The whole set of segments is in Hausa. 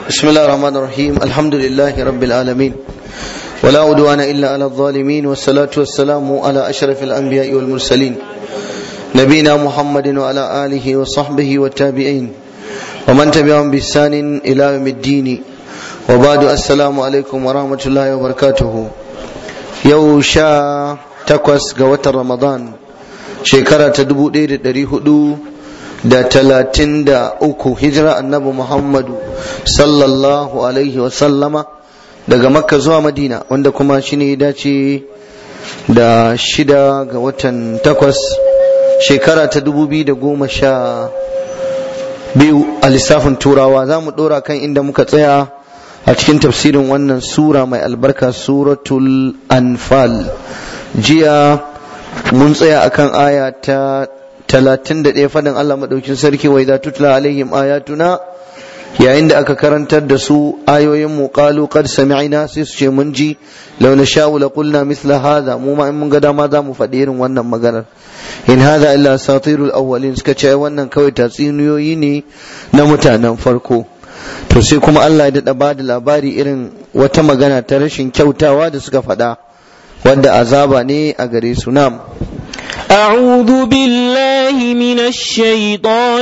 بسم الله الرحمن الرحيم الحمد لله رب العالمين ولا عدوان إلا على الظالمين والصلاة والسلام على أشرف الأنبياء والمرسلين نبينا محمد وعلى آله وصحبه والتابعين ومن تبعهم بإحسان إلى يوم الدين وبعد السلام عليكم ورحمة الله وبركاته يوشا تقوس قوة رمضان شكرا تدبو دير دري da talatin da uku hijira annabi muhammadu sallallahu alaihi wasallama daga makka zuwa madina wanda kuma shi ne dace da shida ga watan takwas shekara ta dubu biyu da goma sha biyu a lissafin turawa za mu ɗora kan inda muka tsaya a cikin tafsirin wannan sura mai albarka suratul anfal jiya mun tsaya akan aya ta talatin da ɗaya faɗin Allah maɗaukin sarki wai za tutla alaihim ayatuna yayin da aka karantar da su ayoyin mu qalu qad sami'na sai su ce mun ji law nasha'u la qulna mithla hadha mu ma in mun ga dama za mu faɗi irin wannan maganar in hadha illa asatirul awwalin suka ce wannan kawai tatsuniyoyi ne na mutanen farko to sai kuma Allah ya daɗa ba da labari irin wata magana ta rashin kyautawa da suka faɗa wanda azaba ne a gare su nam أعوذ بالله من الشيطان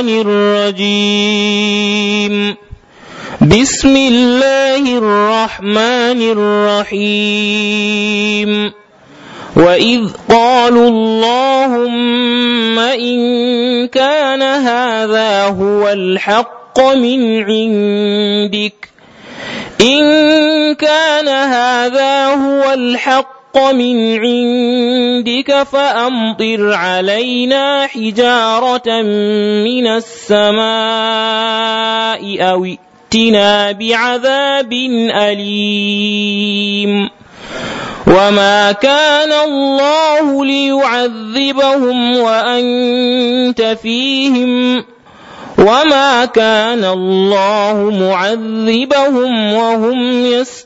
الرجيم بسم الله الرحمن الرحيم وإذ قالوا اللهم إن كان هذا هو الحق من عندك إن كان هذا هو الحق من عندك فأمطر علينا حجارة من السماء أو ائتنا بعذاب أليم وما كان الله ليعذبهم وأنت فيهم وما كان الله معذبهم وهم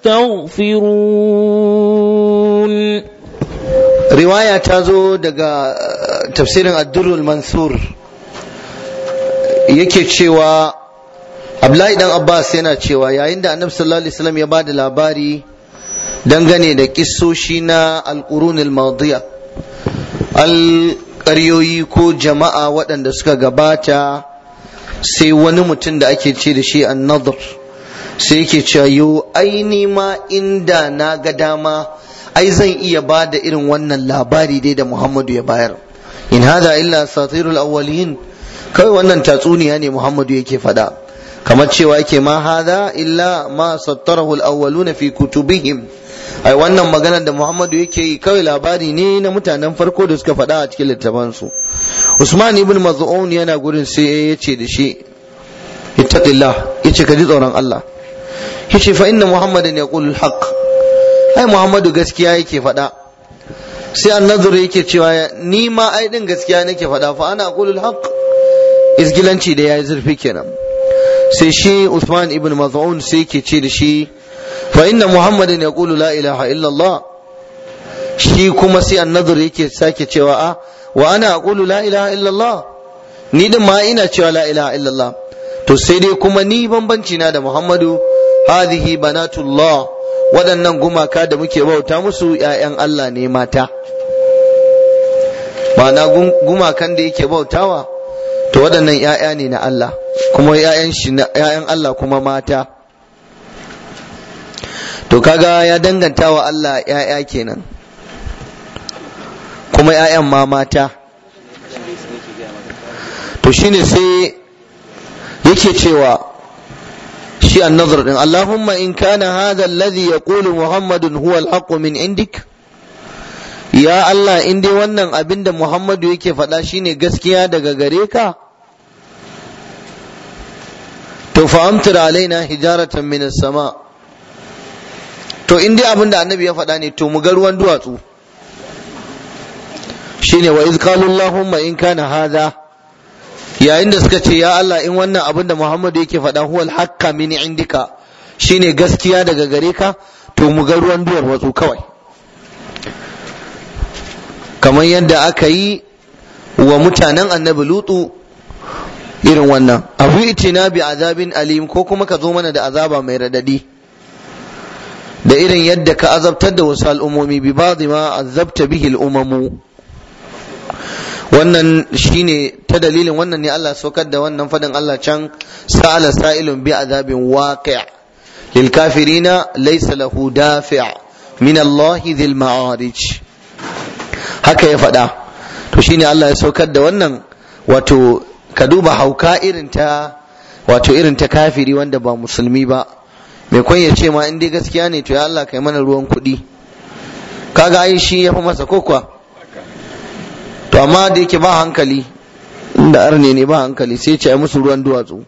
يستغفرون riwaya ta zo daga tafsirin addurul mansur yake cewa abdullahi dan abbas yana cewa yayin da annabi sallallahu alaihi wasallam ya bada labari dangane da kissoshi na alqurunil madiya alƙaryoyi ko jama'a waɗanda suka gabata sai wani mutum da ake ce da shi annadar sai yake cewa yo aini ma inda na ga dama ai zan iya ba da irin wannan labari dai da muhammadu ya bayar in hada illa satirul awwalin kawai wannan tatsuniya ne muhammadu yake faɗa kamar cewa yake ma hada illa ma sattarahu al fi kutubihim ai wannan magana da muhammadu yake yi kawai labari ne na mutanen farko da suka faɗa a cikin littafansu usman ibn maz'un yana gurin sai ya ce da shi ittaqillah yace ka ji tsoron Allah yace fa inna muhammadan yaqulu al ai muhammadu gaskiya yake faɗa sai annazur yake cewa ni ma ai din gaskiya nake faɗa fa ana aqulu al isgilanci da yayi zurfi kenan sai shi usman ibn maz'un sai yake ce da shi fa inna muhammadan yaqulu la ilaha illa Allah shi kuma sai annazur yake sake cewa a wa ana aqulu la ilaha illallah ni din ma ina cewa la ilaha illallah to sai dai kuma ni bambanci na da Muhammadu hadhihi banatullah waɗannan gumaka da muke bauta musu ƴaƴan Allah ne mata ma'ana gumakan da yake bautawa to waɗannan ƴaƴa ne na Allah kuma ƴaƴan shi ƴaƴan Allah kuma mata to kaga ya danganta wa Allah ƴaƴa kenan kuma 'ya'yan ma mata to shine sai yake cewa shi annazar din Allahumma in kana hadha alladhi yaqulu Muhammadun huwa al min indik ya Allah in dai wannan abin da Muhammadu yake faɗa shine gaskiya daga gare ka to fa amtir alaina hijaratan min sama to in dai abin da annabi ya faɗa ne to mu ga ruwan duwatsu shine wa iz qalu allahumma in kana hadha yayin da suka ce ya Allah in wannan abin da Muhammadu yake faɗa huwal hakka min indika shine gaskiya daga gare ka to mu ga ruwan duwar watsu kawai kamar yadda aka yi wa mutanen annabi lutu irin wannan abu itina bi azabin alim ko kuma ka zo mana da azaba mai radadi da irin yadda ka azabtar da wasu al'ummomi bi ba'dhi ma azabta bihi al'umamu wannan shine ta dalilin wannan ne Allah saukar da wannan fadin Allah can sa'ala sa'ilun bi azabin waqi' lil kafirina laysa lahu dafi' min Allah dhil ma'arij haka ya faɗa to shine Allah ya saukar da wannan wato ka duba hauka irin ta wato irin ta kafiri wanda ba musulmi ba mai kwan ya ce ma in dai gaskiya ne to ya Allah kai mana ruwan kuɗi kaga ai shi ya fi masa kokwa to amma da yake ba hankali inda arne ne ba hankali sai ce musu ruwan duwatsu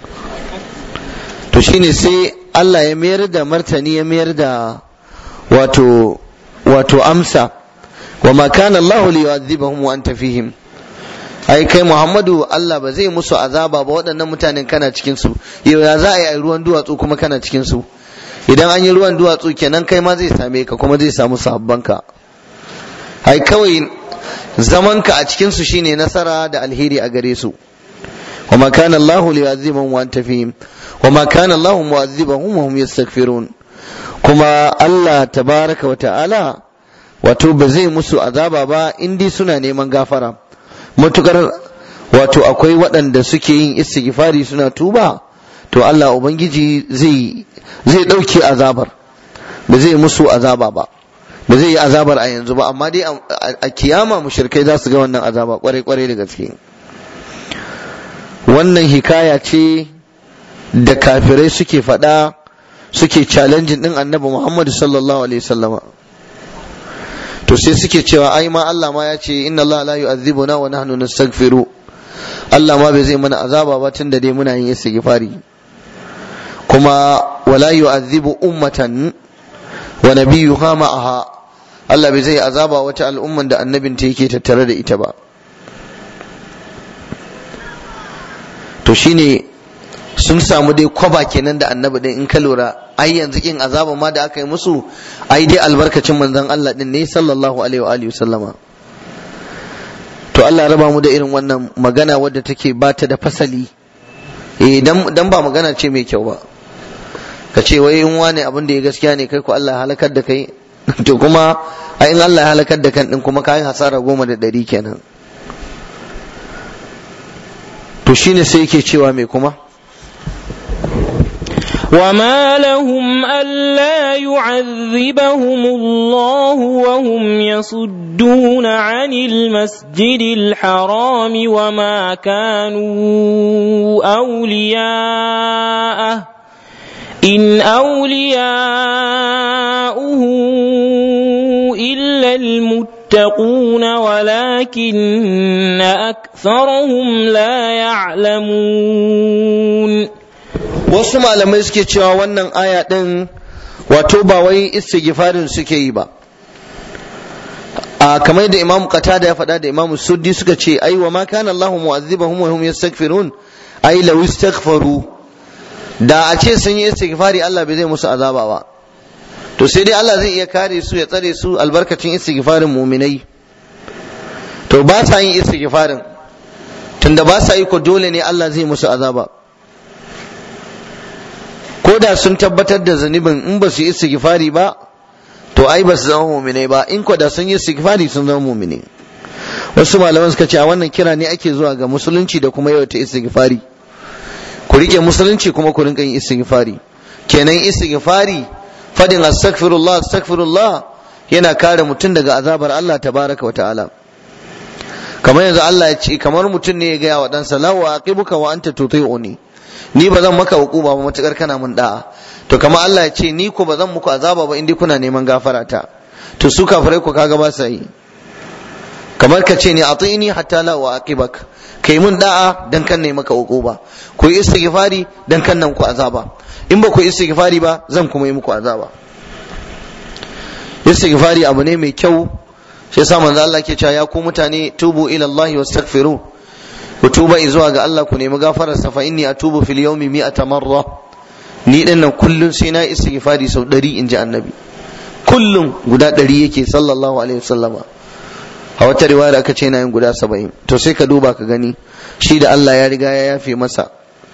to shine sai Allah ya mayar da martani ya mayar da wato wato amsa wa ma kana Allah li yu'adhibahum wa anta fihim ai kai Muhammadu Allah ba zai musu azaba ba waɗannan mutanen kana cikin su yau ya za a yi ruwan duwatsu kuma kana cikin su idan an yi ruwan duwatsu kenan kai ma zai same ka kuma zai samu sahabbanka ai kawai zamanka a cikin su shine nasara da alheri a gare su wa ma kana Allah li yu'adhibahum wa anta fihim wa ma kana Allah mu'adhibahum wa hum yastaghfirun kuma Allah tabaraka wa ta'ala wato ba zai musu azaba ba in dai suna neman gafara matukar wato akwai waɗanda suke yin istighfari suna tuba to Allah ubangiji zai zai ɗauke azabar ba zai musu azaba ba ba zai yi azabar a yanzu ba amma dai a kiyama mushrikai za su ga wannan azaba kwarai kwarai da gaske wannan hikaya ce da kafirai suke faɗa suke challenging din annabi Muhammad sallallahu alaihi wasallama to sai suke cewa ai ma Allah ma ya ce inna Allah la yu'adhibuna wa nahnu nastaghfiru Allah ma bai zai mana azaba ba tunda dai muna yin istighfari kuma wala yu'adhibu ummatan wa nabiyyuha ma'aha Allah bai zai azaba wata al'umman da annabin ta yake tattare da ita ba to shine sun samu dai kwaba kenan da annabi din in ka lura ai yanzu kin azaba ma da aka yi musu ai dai albarkacin manzon Allah din ne sallallahu alaihi wa alihi sallama to Allah raba mu da irin wannan magana wadda take bata da fasali eh dan dan ba magana ce mai kyau ba ka ce wai in wane abin da ya gaskiya ne kai ko Allah ya halakar da kai to kuma ai in Allah ya halakar da kan din kuma kai hasara goma da ɗari kenan to shine sai yake cewa mai kuma وما لهم ألا يعذبهم الله وهم يصدون عن المسجد الحرام وما كانوا أولياءه إن أولياؤه إلا المتقون ولكن أكثرهم لا يعلمون wasu malamai suke cewa wannan aya ɗin wato ba wai istighfarin suke yi ba a kamar da imamu qatada ya faɗa da imamu suddi suka ce ai wa ma kana Allahu mu'azzibahum wa hum yastaghfirun ai law istaghfaru da a ce sun yi istighfari Allah bai zai musu azaba ba to sai dai Allah zai iya kare su ya tsare su albarkacin istighfarin muminai to ba sa yin istighfarin tunda ba sa yi ko dole ne Allah zai musu azaba ko da sun tabbatar da zunubin in ba su yi istighfari ba to ai ba su zama muminai ba in ko da sun yi istighfari sun zama muminai wasu malaman suka ce a wannan kira ne ake zuwa ga musulunci da kuma yawaita istighfari ku rike musulunci kuma ku rinka yin istighfari kenan istighfari fadin astaghfirullah astaghfirullah yana kare mutum daga azabar Allah tabaraka wa ta'ala kamar yanzu Allah ya ce kamar mutum ne ya gaya wa ɗansa la wa aqibuka wa anta tuti'uni ni ba zan maka hukuma ba matukar kana mun da'a to kamar Allah ya ce ni ko ba zan muku azaba ba indai kuna neman gafara ta to su kafirai ku kaga ba sa yi kamar ka ce ni atini hatta la wa aqibak kai mun da'a dan kan ne maka hukuma ku yi istighfari dan kan nan ku azaba in ba ku yi istighfari ba zan kuma yi muku azaba istighfari abu ne mai kyau sai sa manzo Allah ke cewa ya ku mutane tubu ila Allah wastaghfiru ku tuba zuwa ga Allah ku nemi gafarar sa fa inni atubu fil yawmi mi'ata marra ni din nan kullun sai na istighfari sau 100 inji annabi kullum guda 100 yake sallallahu alaihi wasallama a wata riwaya aka ce na yin guda 70 to sai ka duba ka gani shi da Allah ya riga ya yafe masa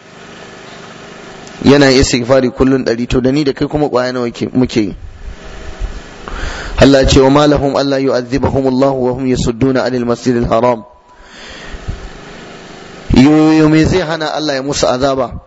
yana istighfari kullun ɗari to da ni da kai kuma ƙwaya nawa muke yi Allah ce wa malahum Allah yu'adhibahum Allah wa hum yasudduna anil masjidil haram yoyo me zai hana Allah ya musu azaba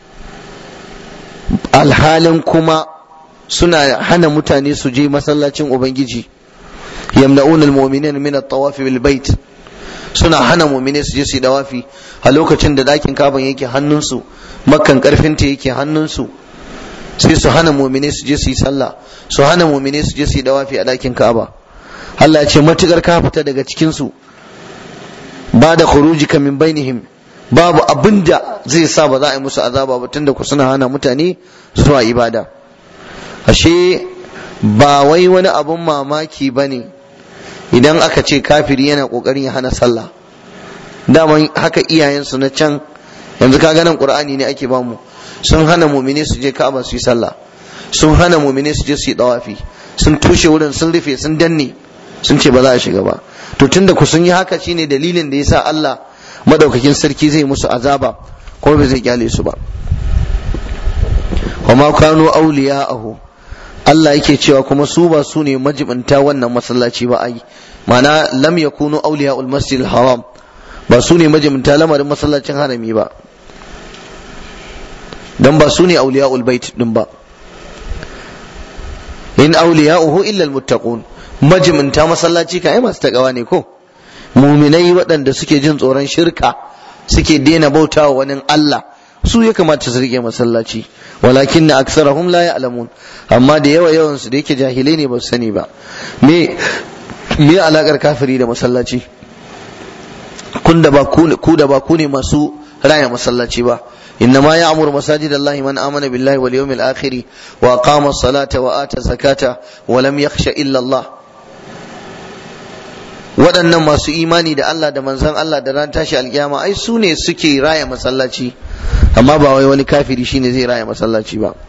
alhalin kuma suna hana mutane su je masallacin ubangiji yamna'una almu'minina min at-tawaf bil bait suna hana mu'mine su je su yi dawafi a lokacin da dakin kaban yake hannunsu makkan karfinta yake hannunsu sai su hana mu'mine su je su yi sallah su hana mu'mine su je su yi dawafi a dakin kaba Allah ya ce matukar ka fita daga cikin su ba da khurujika min bainihim babu abinda zai sa ba za a yi musu azaba ba tunda ku suna hana mutane zuwa ibada ashe ba wai wani abun mamaki ba ne idan aka ce kafiri yana kokarin ya hana sallah daman haka iyayensu na can yanzu ka ganin qur'ani ne ake bamu sun hana mumine su je ka'aba su yi sallah sun hana mumine su je su yi dawafi sun tushe wurin sun rufe sun danne sun ce ba za a shiga ba to tunda ku sun yi haka shine dalilin da yasa Allah madaukakin sarki zai musu azaba kuma bai zai kyale su ba wa ma kanu awliya'ahu Allah yake cewa kuma su ba su ne majibinta wannan masallaci ba ai mana lam yakunu awliya'ul masjidil haram ba su ne majibinta lamarin masallacin harami ba dan ba su ne awliya'ul bait din ba in awliya'uhu illa almuttaqun majibinta masallaci ka ai masu takawa ne ko muminai waɗanda suke jin tsoron shirka suke daina bautawa wani Allah su ya kamata su rike masallaci walakin na aksarahum la ya'lamun amma da yawa yawan su da yake jahilai ne ba su sani ba me me alakar kafiri da masallaci kun da ba ku da ba ku ne masu raya masallaci ba إنما يعمر مساجد الله من آمن بالله واليوم الآخر وأقام الصلاة وآتى الزكاة ولم يخش إلا الله waɗannan masu imani da Allah da manzon Allah da ran tashi alkiyama ai su ne suke raya masallaci amma ba wai wani kafiri shine zai raya masallaci ba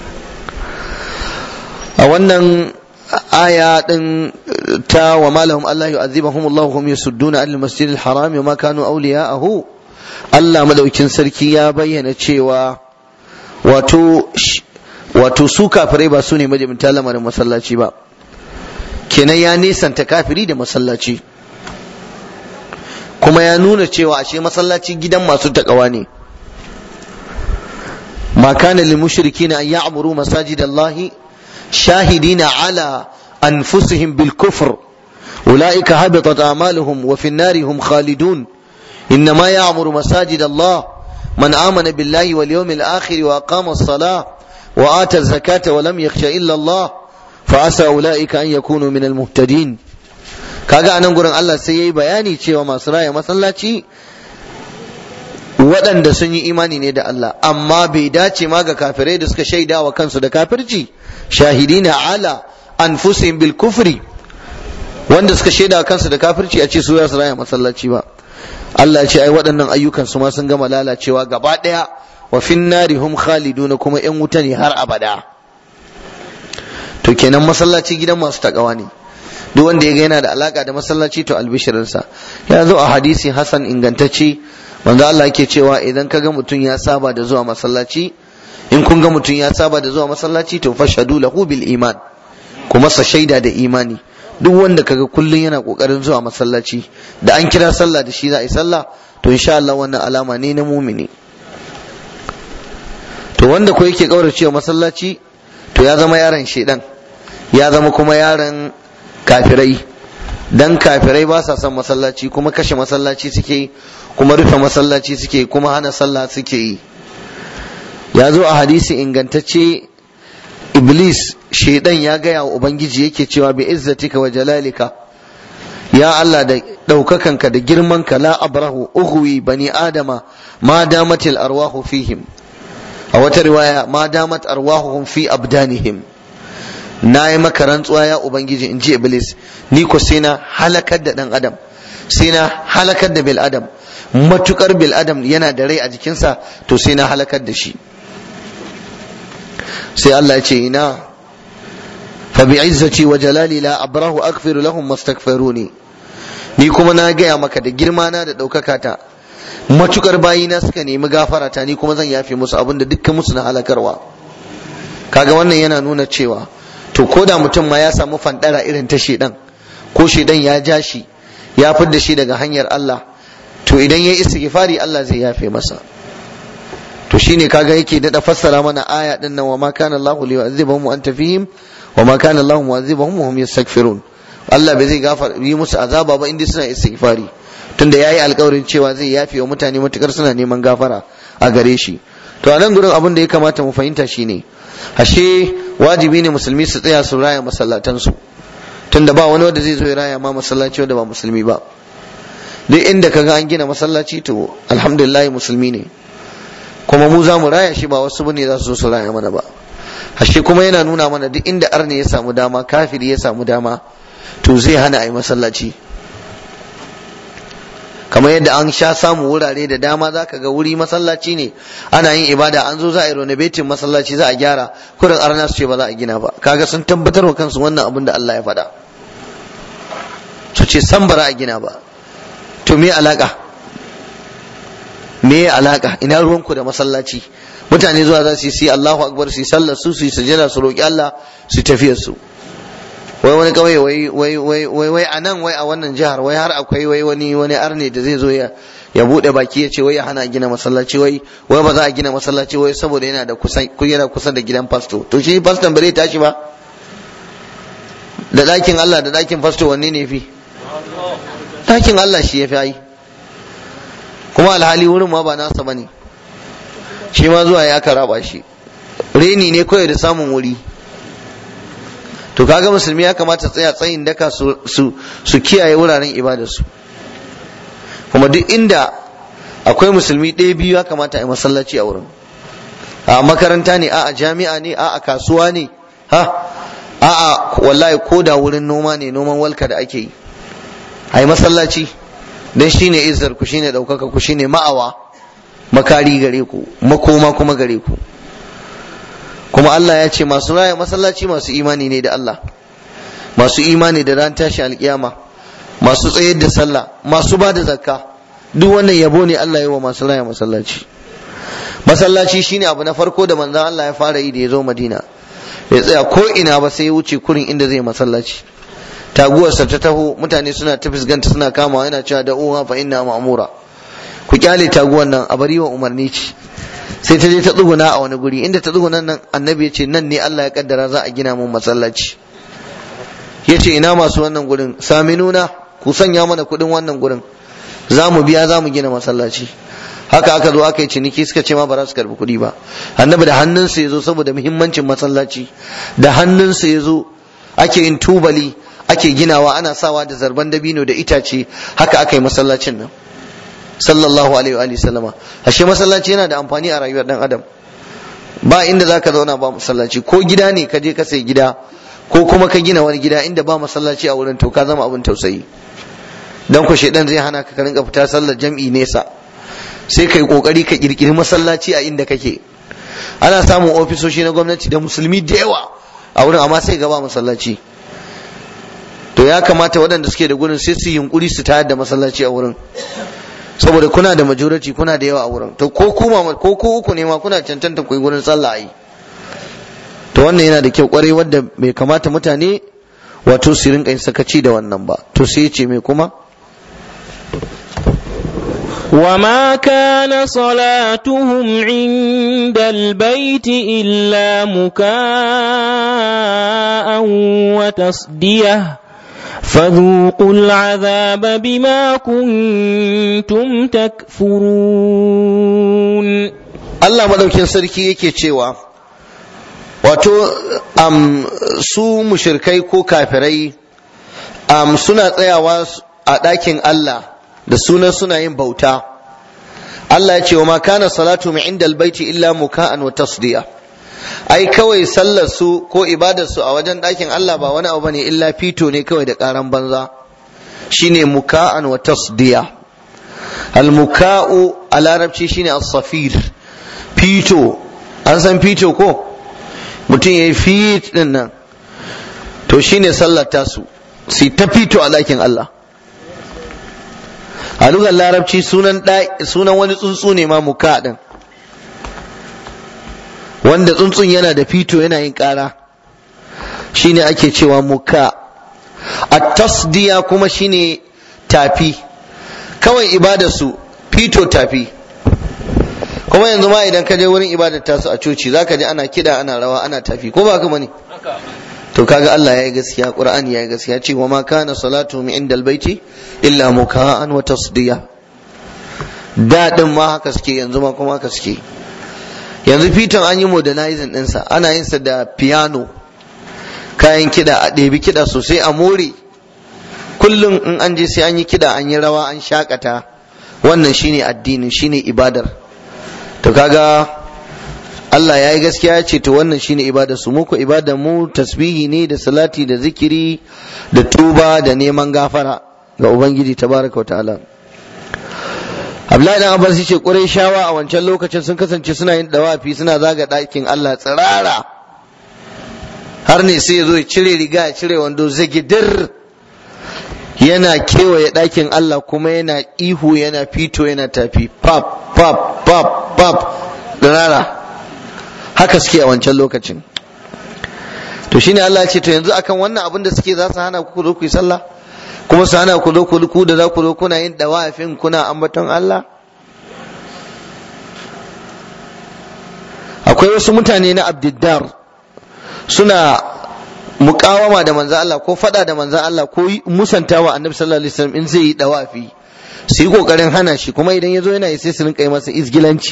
a wannan aya din ta wa malahum Allah yu'adhibuhum Allah hum yasudduna al masjidil haram wa ma kanu awliya'ahu Allah madaukin sarki ya bayyana cewa wato wato su kafirai ba su ne majibinta lamarin masallaci ba kenan ya nisanta kafiri da masallaci kuma ya nuna cewa ashe masallaci gidan masu takawa ne ma kana lil mushrikina an ya'muru masajid Allah shahidina ala anfusihim bil kufr ulaika habitat a'maluhum wa fi an-nari hum khalidun إنما يعمر مساجد الله من آمن بالله واليوم الآخر وأقام الصلاة وآتى الزكاة ولم يخش إلا الله فعسى أولئك أن يكونوا من المهتدين kaga anan gurin Allah sai yayi bayani cewa masu raya masallaci waɗanda sun yi imani ne da Allah amma bai dace ma ga kafirai da suka shaida wa kansu da kafirci shahidina ala anfusihim bil kufri wanda suka shaida wa kansu da kafirci a ce su za su raya masallaci ba Allah ce ai waɗannan ayyukan su ma sun gama lalacewa gaba ɗaya wa fin nari hum khaliduna kuma ƴan wuta ne har abada to kenan masallaci gidan masu takawa ne duk wanda ya ga yana da alaka da masallaci to albishirinsa ya zo a hadisi hasan ingantacce manzo Allah yake cewa idan ka ga mutum ya saba da zuwa masallaci in kun ga mutum ya saba da zuwa masallaci to fashhadu lahu bil iman kuma sa shaida da imani duk wanda kaga kullun yana kokarin zuwa masallaci da an kira sallah da shi za a yi sallah to insha Allah wannan alama ne na mumini to wanda ko yake kauracewa masallaci to ya zama yaron shedan ya zama kuma yaron kafirai dan kafirai ba sa son masallaci kuma kashe masallaci suke kuma rufe masallaci suke kuma hana sallah suke yi ya zo a hadisi ingantacce iblis shaidan ya gaya wa ubangiji yake cewa bi izzatika wa jalalika ya Allah da ɗaukakanka da girmanka la abrahu ughwi bani adama ma damatil arwahu fihim a wata riwaya ma damat arwahuhum fi abdanihim na yi maka rantsuwa ya ubangiji in ji iblis ni ko sai na halakar da dan adam sai na halakar da bil adam matukar bil adam yana da rai a jikinsa to sai na halakar da shi sai Allah ya ce ina fa bi izzati wa jalali la abrahu aghfiru lahum mastaghfiruni ni kuma na gaya maka da girma na da ɗaukaka ta matukar bayina suka nemi gafara ta ni kuma zan yafe musu abin da dukkan musu na halakarwa kaga wannan yana nuna cewa to ko da mutum ma ya samu fandara irin ta shedan ko shedan ya ja shi ya fidda shi daga hanyar Allah to idan ya istighfari Allah zai yafe masa to shine kaga yake dada fassara mana aya din nan wa ma kana Allahu liyu'adhibahum wa anta fihim wa ma kana Allahu mu'adhibahum wa hum yastaghfirun Allah bai zai gafar yi musu azaba ba inda suna istighfari tunda yayi alƙawarin cewa zai yafe wa mutane matukar suna neman gafara a gare shi to a nan gurin abin da ya kamata mu fahimta shine ashe wajibi ne musulmi su tsaya su raya masallatansu tunda ba wani wanda zai zo ya raya ma masallaci wanda ba musulmi ba duk inda kaga an gina masallaci to alhamdulillah musulmi ne kuma mu za mu raya shi ba wasu bane za su zo su raya mana ba ashe kuma yana nuna mana duk inda arne ya samu dama kafiri ya samu dama to zai hana a yi masallaci kamar yadda an sha samu wurare da dama za ka ga wuri masallaci ne ana yin ibada an zo za a yi renovating masallaci za a gyara kurin arna su ce ba za a gina ba kaga sun tabbatar wa kansu wannan abin da Allah ya faɗa su ce san bara a gina ba to me alaka me alaka ina ruwanku da masallaci mutane zuwa za su yi Allahu akbar su yi sallar su su yi sujada su roki Allah su tafiyar su wai wani kawai wai wai wai wai wai anan wai a wannan jihar wai har akwai wai wani wani arne da zai zo ya ya bude baki ya ce wai ya hana gina masallaci wai wai ba za a gina masallaci wai saboda yana da kusa yana kusa da gidan fasto to shi faston ba zai tashi ba da ɗakin Allah da ɗakin fasto wanne ne fi ɗakin Allah shi ya fi ai kuma alhali wurin ma ba nasa bane shi ma zuwa ya karaba shi reni ne kawai da samun wuri to kaga musulmi ya kamata tsaya tsayin daka su su kiyaye wuraren ibadarsu kuma duk inda akwai musulmi ɗaya biyu ya kamata a yi masallaci a wurin a makaranta ne a jami'a ne a kasuwa ne ha a wallahi ko da wurin noma ne noman walka da ake yi a yi masallaci don shine izar ku shine ɗaukaka ku shine ma'awa makari gare ku makoma kuma gare ku kuma Allah ya ce masu raya masallaci masu imani ne da Allah masu imani da ran tashi alkiyama masu tsayar da sallah masu ba da zakka duk wannan yabo ne Allah ya wa masu raya masallaci masallaci shine abu na farko da manzon Allah ya fara yi da ya zo Madina ya tsaya ko ina ba sai ya wuce kurin inda zai masallaci taguwarsa ta taho mutane suna ta fisganta suna kamawa yana cewa da uwa fa inna ma'mura ku kyale taguwar nan a bari wa umarni ce sai ta je ta tsuguna a wani guri inda ta tsuguna nan annabi ya ce nan ne Allah ya kaddara za a gina mun masallaci ya ce ina masu wannan gurin saminuna ku sanya mana kuɗin wannan gurin za mu biya za mu gina masallaci haka aka zo aka yi ciniki suka ce ma ba za su karbi kuɗi ba annabi da hannunsa ya zo saboda muhimmancin masallaci da hannunsa ya zo ake yin tubali ake ginawa ana sawa da zarban dabino da itace haka aka yi masallacin nan sallallahu alaihi wa sallama ashe masallaci yana da amfani a rayuwar dan adam ba inda zaka zauna ba masallaci ko gida ne ka je ka sai gida ko kuma ka gina wani gida inda ba masallaci a wurin to ka zama abin tausayi dan ku shedan zai hana ka rinka fita sallar jam'i nesa sai kai kokari ka kirkiri masallaci a inda kake ana samun ofisoshi na gwamnati da musulmi da yawa a wurin amma sai gaba masallaci to ya kamata waɗanda suke da gurin sai su yunkuri su tayar da masallaci a wurin saboda kuna da majority kuna da yawa a wurin to ko kuma ko ku uku ne ma kuna cancanta ku yi gurin sallah ai to wannan yana da kyau kwarai wadda bai kamata mutane wato su rinka yin sakaci da wannan ba to sai ya ce me kuma وما كان صلاتهم عند البيت إلا مكاء وتصديه فذوقوا العذاب بما كنتم تكفرون Allah madaukin sarki yake cewa wato um, su mushirkai ko kafirai um, suna tsayawa a ɗakin Allah da sunan suna yin bauta Allah ya ce wa ma kana salatu min inda albaiti illa muka'an wa tasdiya ai kawai sallar su ko ibadar su a wajen ɗakin Allah ba wani abu bane illa fito ne kawai da ƙaran banza shine muka'an wa tasdiya al-muka'u a larabci shine as-safir fito an san fito ko mutum yayi fit din nan to shine sallar tasu su ta fito a ɗakin Allah a lugar larabci sunan sunan wani tsuntsu ne ma muka din wanda tsuntsun yana da fito yana yin ƙara shine ake cewa muka a tasdiya kuma shine tafi kawai ibadarsu fito tafi kuma yanzu ma idan ka je wurin ibadar tasu a coci zaka ji ana kida ana rawa ana tafi ko ba haka bane to kaga Allah ya yi gaskiya Qur'ani ya yi gaskiya ce wa ma kana salatu min indal baiti illa muka'an wa tasdiya dadin ma haka suke yanzu ma kuma haka suke yanzu fiton an yi modernizing ɗinsa ana yin sa da piano kayan kiɗa a ɗebi kiɗa sosai a more kullum in an je sai an yi kiɗa an yi rawa an shakata wannan shine addinin shine ibadar to kaga Allah ya yi gaskiya ya ce to wannan shine ibadar su muku ibadar mu tasbihi ne da salati da zikiri da tuba da neman gafara ga ubangiji tabaraka wa ta'ala Abdullahi dan Abbas yace Qurayshawa a wancan lokacin sun kasance suna yin dawafi suna zaga ɗakin Allah tsirara har ne sai ya zo ya cire riga ya cire wando zagidir yana kewaye ɗakin Allah kuma yana ihu yana fito yana tafi pap pap pap pap tsirara haka suke a wancan lokacin to shine Allah ce to yanzu akan wannan abin da suke za su hana ku zo ku yi sallah kuma su hana ku zo ku da za ku zo kuna yin dawafin kuna ambaton Allah akwai wasu mutane na abdiddar suna mukawama da manzan Allah ko fada da manzan Allah ko musantawa annabi sallallahu alaihi wasallam in zai yi dawafi su yi kokarin hana shi kuma idan ya zo yana yi sai su rinka yi masa izgilanci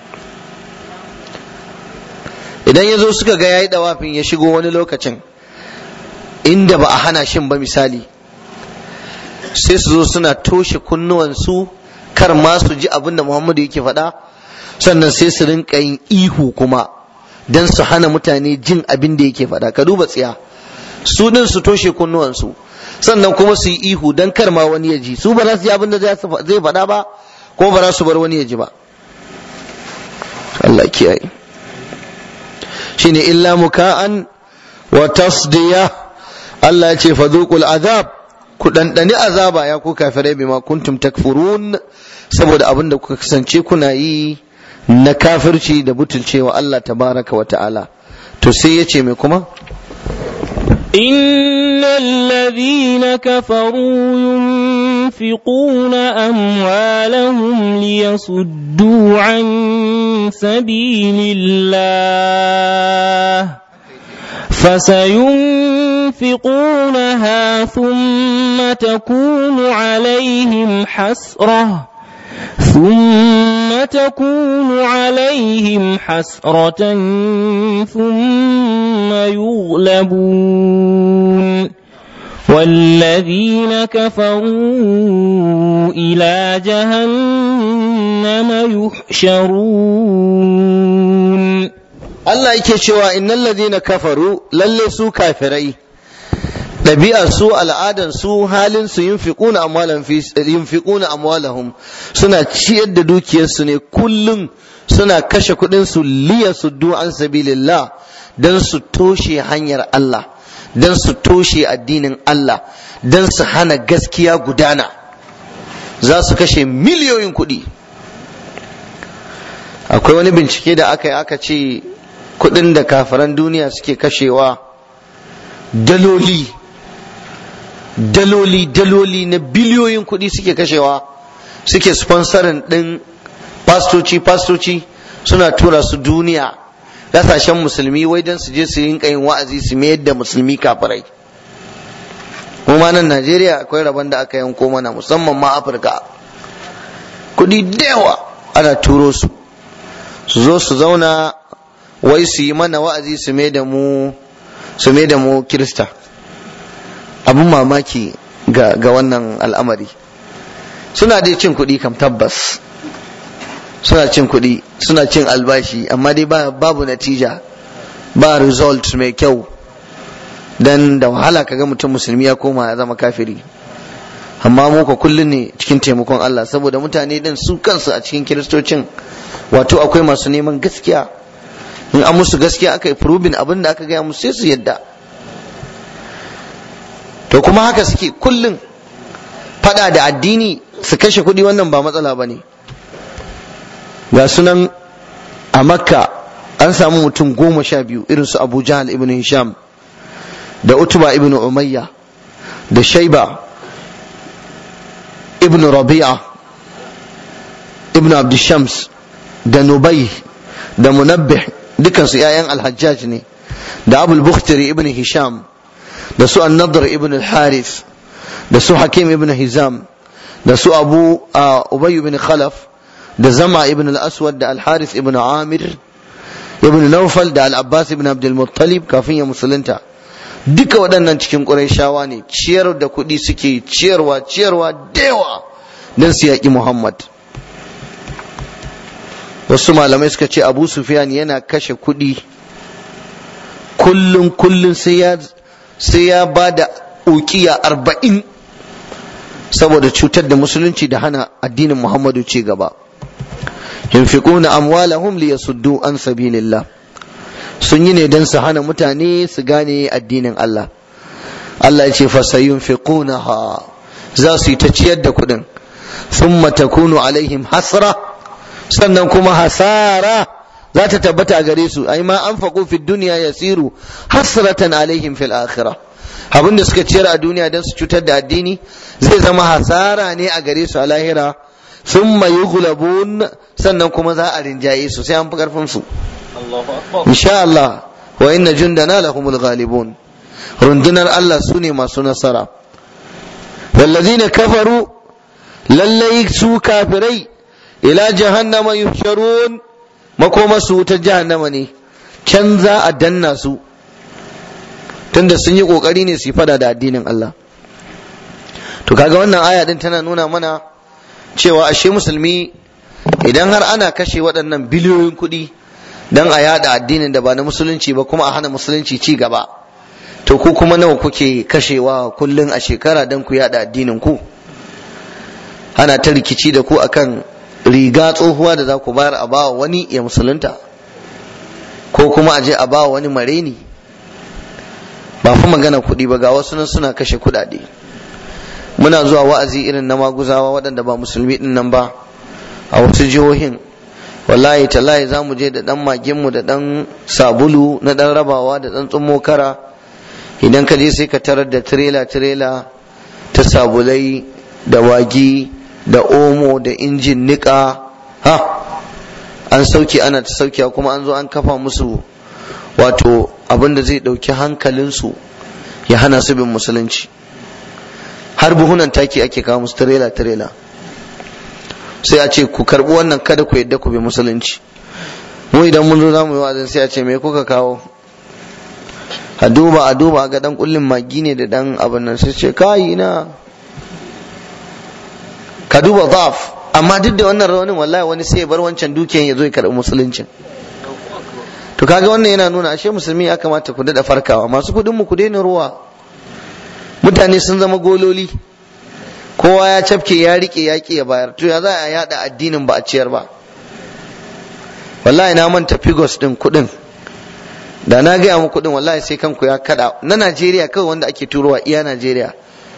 idan ya zo suka ga yayi dawafin ya shigo wani lokacin inda ba a hana shin ba misali sai su zo suna toshe kunnuwansu kar ma su ji abin da Muhammadu yake faɗa sannan sai su rinka yin ihu kuma don su hana mutane jin abin da yake faɗa ka duba tsiya su din su toshe kunnuwansu sannan kuma su yi ihu don kar ma wani ya ji su ba za su ji abin da zai faɗa ba ko ba za su bar wani ya ji ba Allah kiyaye shine illa muka'an wa tasdiya Allah ya ce fadhuqul azab ku ɗanɗani azaba ya ku kafirai bima kuntum takfurun saboda abin da kuka kasance kuna yi na kafirci da butulcewa Allah tabaraka wa ta'ala to sai ya ce mai kuma إن الذين كفروا ينفقون أموالهم ليصدوا عن سبيل الله فسينفقونها ثم تكون عليهم حسرة ثم تكون عليهم حسرة ثم يغلبون والذين كفروا إلى جهنم يحشرون Allah yake cewa innal ladina kafaru lalle su kafirai ɗabi'ar su al'adar su halin su yunfiquna amwalan fi yunfiquna amwalahum suna ciyar da dukiyarsu ne kullum suna kashe kuɗin su liya suddu an sabilillah dan su toshe hanyar Allah dan su toshe addinin Allah dan su hana gaskiya gudana za su kashe miliyoyin kuɗi akwai wani bincike da aka yi aka ce kudin da kafiran duniya suke kashewa daloli daloli daloli na biliyoyin kudi suke kashewa suke sponsorin din pastoci pastoci suna tura su duniya kasashen musulmi wai don su je su yin yin wa'azi su mayar da musulmi kafirai kuma nan najeriya akwai rabon da aka yanko mana musamman ma afirka kudi da yawa ana turo su su zo su zauna wai su yi mana wa'azi su mai da mu su mai da mu kirista abin mamaki ga, ga wannan al'amari suna dai cin kuɗi kam tabbas suna cin kuɗi suna cin albashi amma dai ba, babu natija ba result mai kyau dan da wahala kaga mutum musulmi ya koma ya zama kafiri amma mu ka kullum ne cikin taimakon Allah saboda mutane din su kansu a cikin kiristocin wato akwai masu neman gaskiya in an musu gaskiya aka yi furubin abin da aka gaya musu sai su yadda to kuma haka suke kullum fada da addini su kashe kuɗi wannan ba matsala ba ne ga sunan a makka an samu mutum goma sha biyu irin su abu jahal ibn hisham da utuba ibn umayya da shaiba ibn rabi'a ibn abdishams da nubai da munabbih dukansu 'ya'yan alhajjaj ne da abul bukhtari ibn hisham da su annadar ibn al-harith da su hakim ibn hizam da su abu ubay ibn khalaf da zama ibn al-aswad da al-harith ibn amir ibn naufal da al-abbas ibn abdul muttalib kafin ya musulunta duka waɗannan cikin ƙurayshawa ne ciyar da kuɗi suke ciyarwa ciyarwa da yawa don su yaƙi muhammad wasu malamai suka ce abu sufyan yana kashe kuɗi kullum kullum sai ya sai ya ba da ukiya arba'in saboda cutar da musulunci da hana addinin muhammadu ci gaba yunfiquna amwalahum liyasuddu an sabilillah sun yi ne don su hana mutane su gane addinin Allah Allah ya ce fasayunfiqunaha za su yi ta ciyar da kuɗin thumma takunu alaihim hasra sannan kuma hasara za ta tabbata a gare su ai ma anfaqu fid dunya yasiru hasratan alaihim fil akhirah abin da suka ciyar a duniya don su cutar da addini zai zama hasara ne a gare su a lahira thumma yughlabun sannan kuma za a rinjaye su sai an fi karfin su insha Allah wa inna jundana lahumul ghalibun rundunar Allah su ne masu nasara wallazina kafaru lallai su kafirai ila jahannama yuhsharun makoma su wutar jahannama ne can za a danna su tunda sun yi kokari ne su fada da addinin Allah to kaga wannan aya din tana nuna mana cewa ashe musulmi idan har ana kashe waɗannan biliyoyin kuɗi dan a yada addinin da ba na musulunci ba kuma a hana musulunci ci gaba to ku kuma nawa kuke kashewa kullun a shekara dan ku yada addinin ku ana ta rikici da ku akan riga tsohuwa da za ku bayar a bawa wani ya musulunta ko kuma a je a bawa wani mareni ba fa magana kuɗi ba ga wasu nan suna kashe kuɗaɗe muna zuwa wa'azi irin na maguzawa waɗanda ba musulmi ɗin nan ba a wasu jihohin wallahi tallahi za mu je da ɗan maginmu da ɗan sabulu na ɗan rabawa da ɗan tsummo kara idan ka je sai ka tarar da tirela tirela ta sabulai da wagi da omo da injin niƙa ha an sauke ana ta sauke kuma an zo an kafa musu wato abin da zai ɗauki hankalinsu ya hana su bin musulunci har buhunan taki ake kawo musu tirela tirela sai a ce ku karbi wannan kada ku yadda ku bi musulunci mu idan mun zo zamu yi wa'azin sai a ce me kuka kawo a duba a duba ga dan kullin magi ne da dan abin nan sai ce kai ina ka duba zaf amma duk da wannan rawanin wallahi wani sai ya bar wancan dukiyan ya zo ya karbi musuluncin to kaga wannan yana nuna ashe musulmi ya kamata ku dada farkawa masu kudin mu ku daina ruwa mutane sun zama gololi kowa ya cafke ya rike ya ya bayar to ya za a yada addinin ba a ciyar ba wallahi na manta figos din kudin da na gaya mu kudin wallahi sai kanku ya kada na Najeriya kawai wanda ake turowa iya Najeriya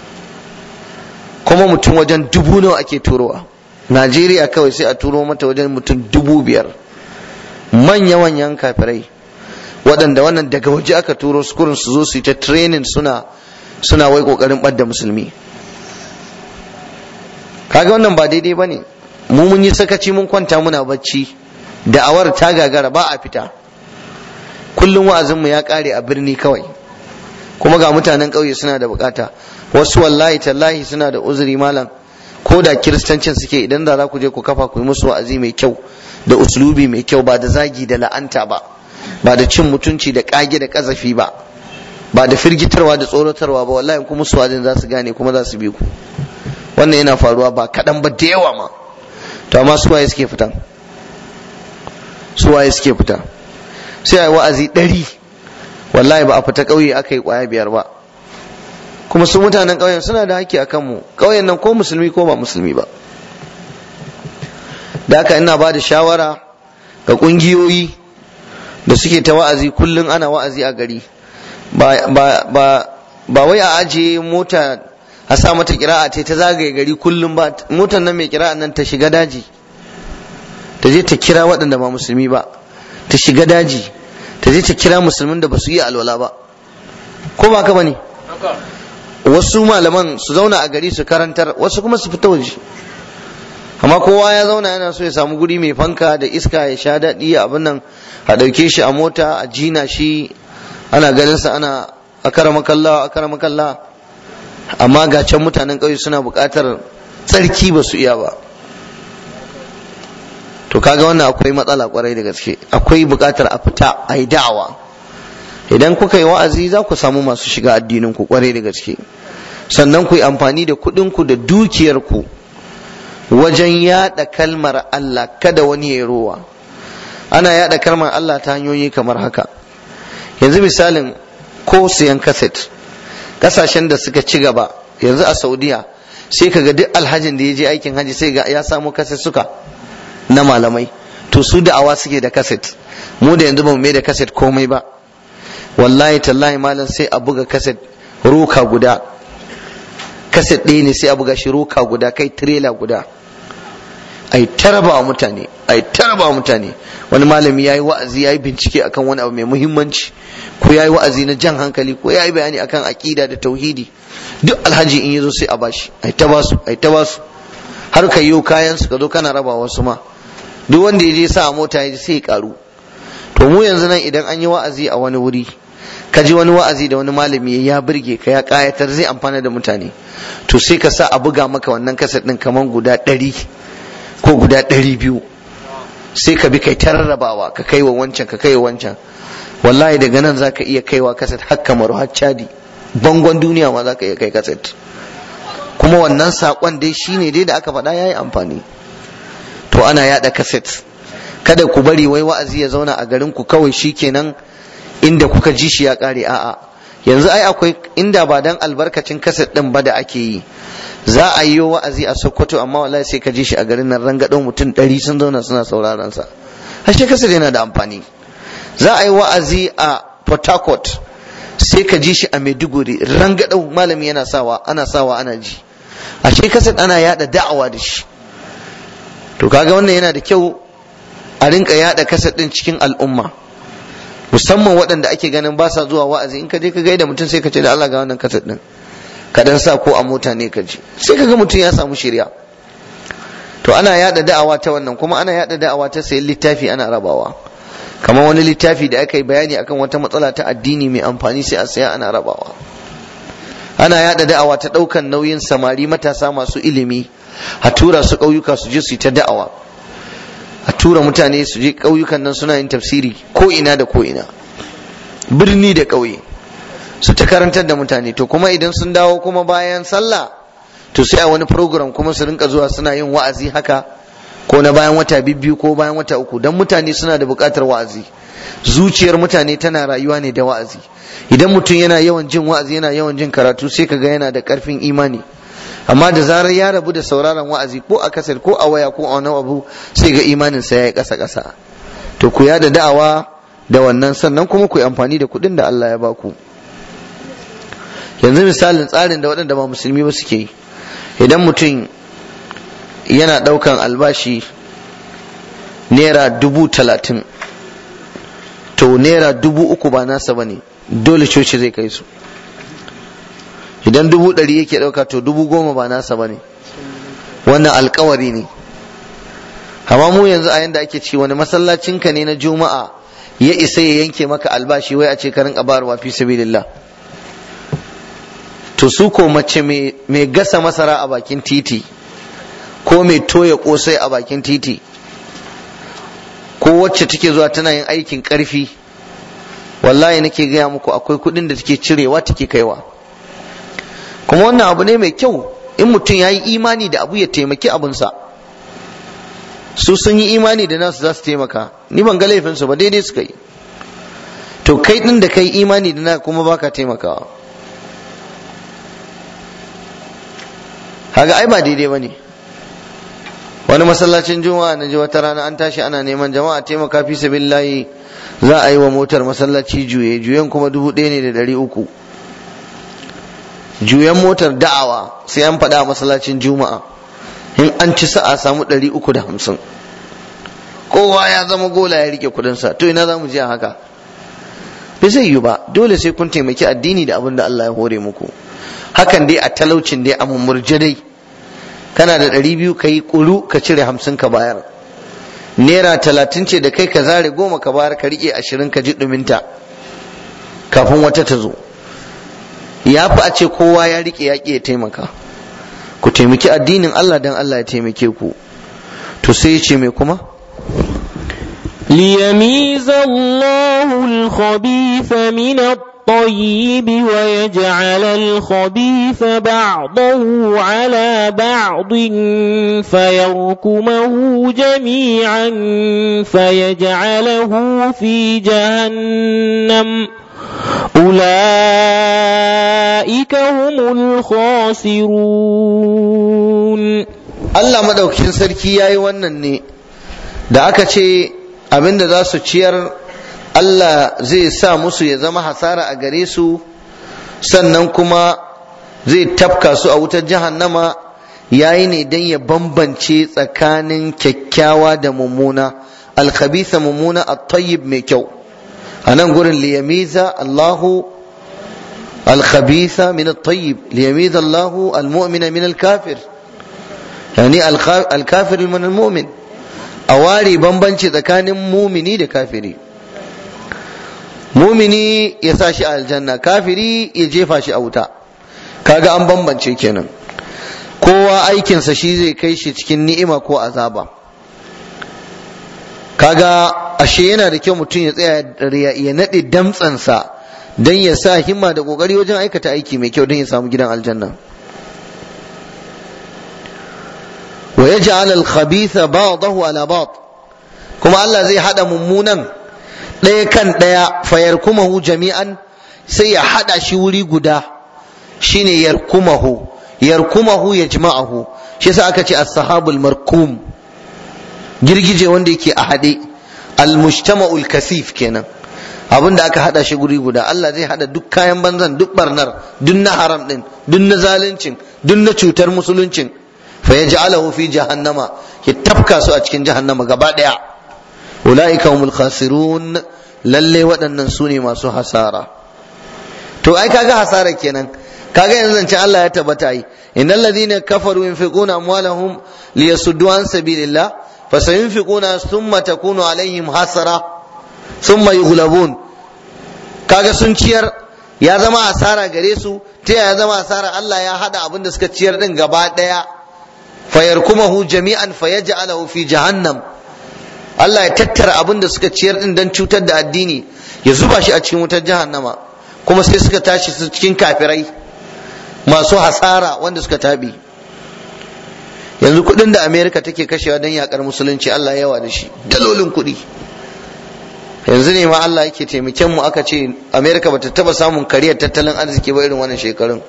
kuma mutum wajen dubu nawa ake turowa Najeriya kawai sai a turo mata wajen mutum dubu biyar manya-manyan kafirai waɗanda wannan daga waje aka turo su kurin su zo su yi ta training suna suna wai ƙoƙarin ɓadda musulmi kaga wannan ba daidai ba ne mu mun yi sakaci mun kwanta muna bacci da'awar ta gagara ba a fita kullum wa'azinmu ya ƙare a birni kawai kuma ga mutanen ƙauye suna da bukata wasu wallahi tallahi suna da uzuri malam ko da kiristancin suke idan da za ku je ku kafa ku yi musu wa'azi mai kyau da uslubi mai kyau ba da zagi da la'anta ba ba da cin mutunci da kage da kazafi ba ba da firgitarwa da tsoratarwa ba wallahi kuma su wa'azin za su gane kuma za su bi ku wannan yana faruwa ba kaɗan ba da yawa ma to amma su waye suke fita su waye suke fita sai a yi wa'azi ɗari wallahi ba a fita ƙauye aka yi ƙwaya biyar ba kuma su mutanen ƙauyen suna da haƙƙi a kanmu ƙauyen nan ko musulmi ko ba musulmi ba da haka ina ba da shawara ga ƙungiyoyi da suke ta wa'azi kullum ana wa'azi a gari ba wai a ajiye mota a sa mata kira'a ce ta zagaye gari kullum ba motar nan mai kira'a nan ta shiga daji ta je ta kira waɗanda ba musulmi ba ta shiga daji ta je ta kira musulmin da ba su yi alwala ba ko ba ka bane wasu malaman su zauna a gari su karantar wasu kuma su fita waje amma kowa ya zauna yana so ya samu guri mai fanka da iska ya sha daɗi abin nan a ɗauke shi a mota a jina shi ana ganinsa ana a kara makalla a kara makalla amma ga can mutanen ƙauye suna buƙatar tsarki ba su iya ba to kaga wannan akwai matsala kwarai da gaske akwai buƙatar a fita a yi da'awa idan kuka yi wa'azi za ku samu masu shiga addinin ku kwarai da gaske sannan ku yi amfani da kuɗin ku da dukiyar ku wajen yada kalmar Allah kada wani ya rowa ana yada kalmar Allah ta hanyoyi kamar haka yanzu misalin ko siyan kaset kasashen da suka ci gaba yanzu a saudiya sai kaga duk alhajin da ya je aikin haji sai ga ya samu kaset suka na malamai to su da'awa suke da kaset mu da yanzu ba mu mai da kaset komai ba wallahi tallahi malam sai a buga kaset roka guda kaset ɗaya ne sai a buga shi roka guda kai tirela guda ai taraba wa mutane ai taraba wa mutane wani malami yayi wa'azi yayi bincike akan wani abu mai muhimmanci ko yayi wa'azi na jan hankali ko yayi bayani akan aqida da tauhidi duk alhaji in yazo sai a bashi ai ta basu ai ta basu har ka yi kayan su ka zo kana raba wasu ma duk wanda ya je sa a mota ya sai ya karu to mu yanzu nan idan an yi wa'azi a wani wuri ka ji wani wa'azi da wani malami ya burge ka ya kayatar zai amfana da mutane to sai ka sa a buga maka wannan kaset din kaman guda ɗari ko guda ɗari biyu sai ka bi kai ta rarrabawa ka kai wa wancan ka kai wa wancan wallahi daga nan za ka iya kaiwa kaset har kamaru har cadi bangon duniya ma za ka iya kai kaset kuma wannan saƙon dai shine dai da aka faɗa ya yi amfani to ana yaɗa kaset kada ku bari wai wa'azi ya zauna a garin ku kawai shikenan inda kuka ji shi ya ƙare a'a yanzu ai akwai inda ba dan albarkacin kaset ɗin ba da ake yi za a yi wa'azi a Sokoto amma wallahi sai ka ji shi a garin nan rangadon mutum ɗari sun zauna suna sauraron sa ashe kaset yana da amfani za a yi wa'azi a Port Harcourt sai ka ji shi a Maiduguri rangadon malami yana sawa ana sawa ana ji ashe kaset ana yada da'awa da shi to kaga wannan yana da kyau a rinka yada kaset din cikin al'umma musamman waɗanda ake ganin ba sa zuwa wa'azi in ka je ka gaida mutum sai ka ce da Allah ga wannan kaset din ka dan sa ko a mota ne ka ji sai ka ga mutum ya samu shirya to ana yada da'awa ta wannan kuma ana yada da'awa ta sayan littafi ana rabawa kamar wani littafi da aka yi bayani akan wata matsala ta addini mai amfani sai a saya ana rabawa ana yada da'awa ta ɗaukan nauyin samari matasa masu ilimi a tura su ƙauyuka su je su yi ta da'awa a tura mutane su je ƙauyukan nan suna yin tafsiri ko ina da ko ina birni da ƙauye su ta karantar da mutane to kuma idan sun dawo kuma bayan sallah to sai a wani program kuma su rinka zuwa suna yin wa'azi haka ko na bayan wata biyu ko bayan wata uku dan mutane suna da buƙatar wa'azi zuciyar mutane tana rayuwa ne da wa'azi idan mutum yana yawan jin wa'azi yana yawan jin karatu sai kaga yana da ƙarfin imani amma da zarar ya rabu da sauraron wa'azi ko a kasar ko a waya ko a wani abu sai ga imanin sa yayi ƙasa ƙasa to ku da da'awa da wannan sannan kuma ku yi amfani da kuɗin da Allah ya baku yanzu misalin tsarin da waɗanda ba musulmi ba suke yi idan mutum yana ɗaukan albashi naira dubu talatin to naira dubu uku ba nasa ba ne dole coci zai kai su idan dubu ɗari yake ɗauka to dubu goma ba nasa ba ne wannan alkawari ne amma mu yanzu a yanda ake ci wani masallacinka ne na juma'a ya isa ya yanke maka albashi wai a ce ka rinka bayarwa fi sabilillah to su ko mace mai gasa masara a bakin titi ko mai toya kosai a bakin titi ko wacce take zuwa tana yin aikin karfi wallahi nake gaya muku akwai kudin da take cirewa take kaiwa kuma wannan abu ne mai kyau in mutum ya yi imani da abu ya taimaki abunsa su sun yi imani da nasu za su taimaka ni ban ga laifinsu ba daidai suka yi to kai din da kai imani da na kuma baka taimakawa kaga ai ba daidai bane wani masallacin juma'a na ji wata rana an tashi ana neman jama'a taimaka fi sabilillahi za a yi wa motar masallaci juye juyen kuma dubu ɗaya ne da ɗari uku juyan motar da'awa sai an faɗa a masallacin juma'a in an ci sa'a samu ɗari uku da hamsin kowa ya zama gola ya rike kudinsa to ina za mu je haka bai zai yi ba dole sai kun taimaki addini da abin da Allah ya hore muku hakan dai a talaucin dai a mummurje dai kana da ɗari biyu ka yi ƙuru ka cire hamsin ka bayar naira talatin ce da kai ka zare goma ka bayar ka riƙe ashirin ka ji ɗuminta kafin wata ta zo ya fi a ce kowa ya riƙe ya ya taimaka ku taimaki addinin Allah don Allah ya taimake ku to sai ya ce mai kuma ليميز الله الخبيث من الطيب ويجعل الخبيث بعضه على بعض فيركمه جميعا فيجعله في جهنم أولئك هم الخاسرون Allah madaukakin sarki ya yi wannan ne da aka ce abinda za su ciyar Allah zai sa musu ya zama hasara a gare su sannan kuma zai tafka su a wutar jahannama yayi ne don ya bambance tsakanin kyakkyawa da mummuna alkhabitha mummuna at-tayyib mai kyau a nan gurin liyamiza Allahu alkhabitha min at-tayyib liyamiza Allahu al-mu'mina min al-kafir yani al-kafir min al-mu'min a ware bambanci tsakanin mumini da kafiri mumini ya sa shi a aljanna kafiri ya jefa shi a wuta kaga an bambance kenan kowa aikinsa shi zai kai shi cikin ni'ima ko azaba kaga ashe yana da kyau mutum ya tsaya ya naɗe damtsansa don ya sa himma da ƙoƙari wajen aikata aiki mai kyau don ya samu gidan aljanna wa yaj'al al-khabitha ba'dahu ala ba'd kuma Allah zai hada mummunan ɗaya kan ɗaya fayarkumahu jami'an sai ya hada shi wuri guda shine yarkumahu yarkumahu yajma'ahu shi yasa aka ce as-sahabul markum girgije wanda yake a hade al-mujtama'ul kasif kenan abin da aka hada shi guri guda Allah zai hada duk kayan banzan duk barnar duk na haram din duk na zaluncin duk na cutar musuluncin fa yaj'alahu fi jahannama ya tafka su a cikin jahannama gaba daya ulaika humul khasirun lalle waɗannan su ne masu hasara to ai kaga hasara kenan kaga yanzu zance Allah ya tabbata yi innal ladhina kafaru yunfiquna amwalahum liyasuddu an sabilillah fasayunfiquna thumma takunu alaihim hasara thumma yughlabun kaga sun ciyar ya zama asara gare su ta ya zama asara Allah ya hada abin da suka ciyar din gaba daya fayarkumahu jami'an fayaj'alahu fi jahannam Allah ya tattara abin da suka ciyar din dan cutar da addini ya zuba shi a cikin wutar jahannama kuma sai suka tashi su cikin kafirai masu hasara wanda suka tabi yanzu kudin da America take kashewa don yakar musulunci Allah yawa da shi dalolin kudi yanzu ne ma Allah yake taimakon mu aka ce America bata taba samun kariyar tattalin arziki ba irin wannan shekarun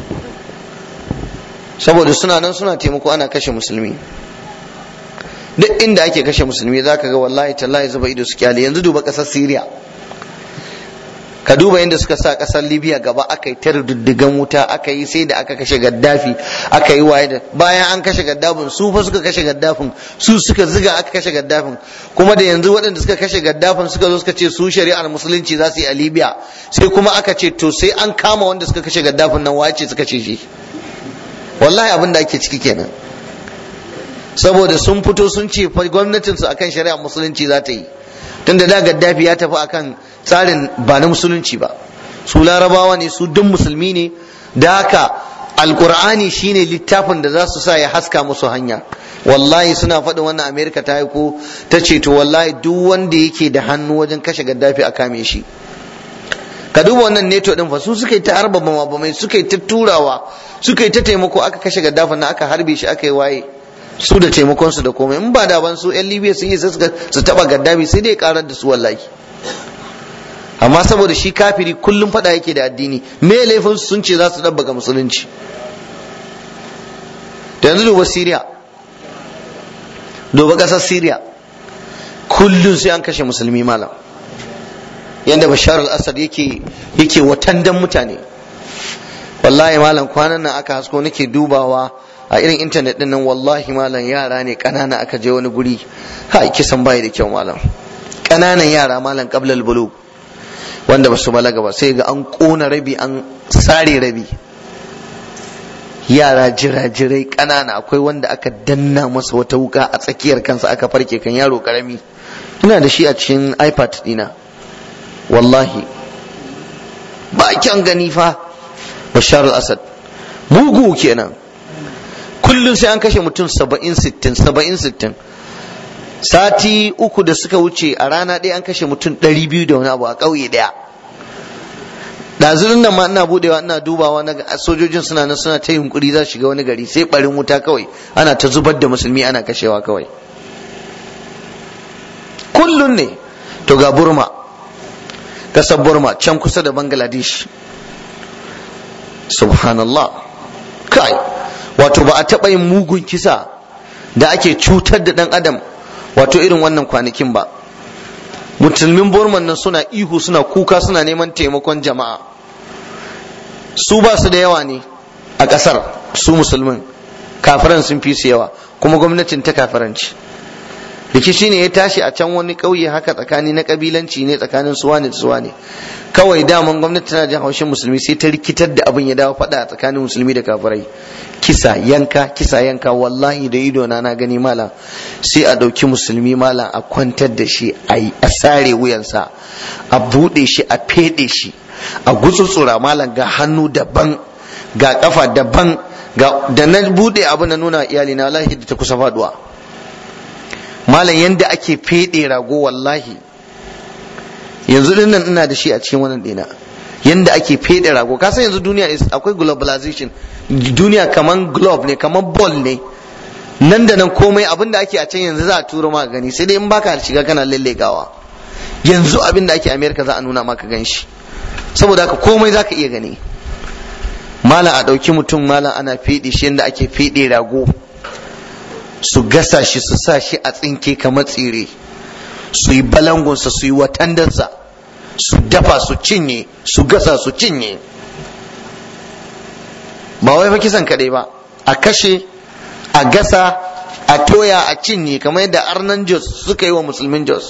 saboda suna nan suna taimako ana kashe musulmi duk inda ake kashe musulmi zaka ga wallahi tallahi zuba ido su kyale yanzu duba kasar Syria ka duba yadda suka sa kasar Libya gaba aka yi ta diddigan wuta aka yi sai da aka kashe Gaddafi aka yi waye da bayan an kashe Gaddafin su fa suka kashe Gaddafin su suka ziga aka kashe Gaddafin kuma da yanzu waɗanda suka kashe Gaddafin suka zo suka ce su shari'ar musulunci za su yi a Libya sai kuma aka ce to sai an kama wanda suka kashe Gaddafin nan wace suka ce shi wallahi abin da ake ciki kenan saboda sun fito sun ce gwamnatinsu akan shari'ar musulunci za ta yi tunda da gaddafi ya tafi akan tsarin ba na musulunci ba su larabawa ne su duk musulmi ne da haka alkur'ani shine littafin da za su sa ya haska musu hanya wallahi suna faɗin wannan amerika ta haiko ta ce to wallahi duk wanda yake da hannu wajen kashe gaddafi a kame shi ka duba wannan neto din fa su suka yi ta harba bamai suka yi ta turawa suka yi ta taimako aka kashe gaddafi na aka harbe shi aka yi waye su da taimakon su da komai in ba da ban su yan libya sun yi su taba gaddafi sai dai karar da su wallahi amma saboda shi kafiri kullum fada yake da addini me laifin sun ce za su dabbaka musulunci da yanzu duba syria duba kasar syria kullum sai an kashe musulmi malam yadda bashar al-assad yake yake watandan mutane wallahi malam kwanan nan aka hasko nake dubawa a irin intanet din nan wallahi malam yara ne kanana aka je wani guri ha kisan bai da kyau malam kananan yara malam qablal bulu wanda basu balaga ba sai ga an kona rabi an sare rabi yara jirajirai kanana akwai wanda aka danna masa wata wuka a tsakiyar kansa aka farke kan yaro karami ina da shi a cikin ipad dina wallahi ba kyan gani fa bashar al-asad mugu kenan kullum sai an kashe mutum saba'in sittin saba'in sittin sati uku da suka wuce a rana ɗaya an kashe mutum ɗari biyu da wani abu a ƙauye ɗaya ɗazurin nan ma ina budewa ina dubawa na sojojin suna nan suna ta yunkuri za shiga wani gari sai ɓarin wuta kawai ana ta zubar da musulmi ana kashewa kawai kullum ne to ga burma ƙasar burma can kusa da bangladesh subhanallah kai wato ba a taɓa yin mugun kisa da ake cutar da ɗan adam wato irin wannan kwanakin ba musulmin burman nan suna ihu suna kuka suna neman taimakon jama'a su ba su da yawa ne a ƙasar su musulmin kafiran sun fi su yawa kuma gwamnatin ta kafiranci rikici ne ya tashi a can wani ƙauye haka tsakani na ƙabilanci ne tsakanin suwa ne da suwa ne kawai daman gwamnati tana jin haushin musulmi sai ta rikitar da abin ya dawo faɗa tsakanin musulmi da kafirai kisa yanka kisa yanka wallahi da ido na na gani mala sai a ɗauki musulmi mala a kwantar da shi a sare wuyansa a buɗe shi a feɗe shi a gutsutsura malam ga hannu daban ga kafa daban ga da na buɗe abu na nuna iyali na wallahi da ta kusa faduwa malam yanda ake feɗe rago wallahi yanzu din nan ina da shi a cikin wannan dina yanda ake fede rago ka san yanzu duniya akwai globalization duniya kaman globe ne kaman ball ne nan da nan komai abin da ake a can yanzu za a turo maka gani sai dai in baka shiga kana lallegawa yanzu abin da ake america za a nuna maka gan shi saboda haka komai za ka iya gani malam a ɗauki mutum malam ana fede shi yanda ake fede rago su gasa shi su sa shi a tsinke kamar tsire su yi balangunsa su yi watandarsa su dafa su cinye su gasa su cinye ba wai fa kisan kaɗai ba a kashe a gasa a toya a cinye kamar yadda arnan jos suka yi wa musulmin jos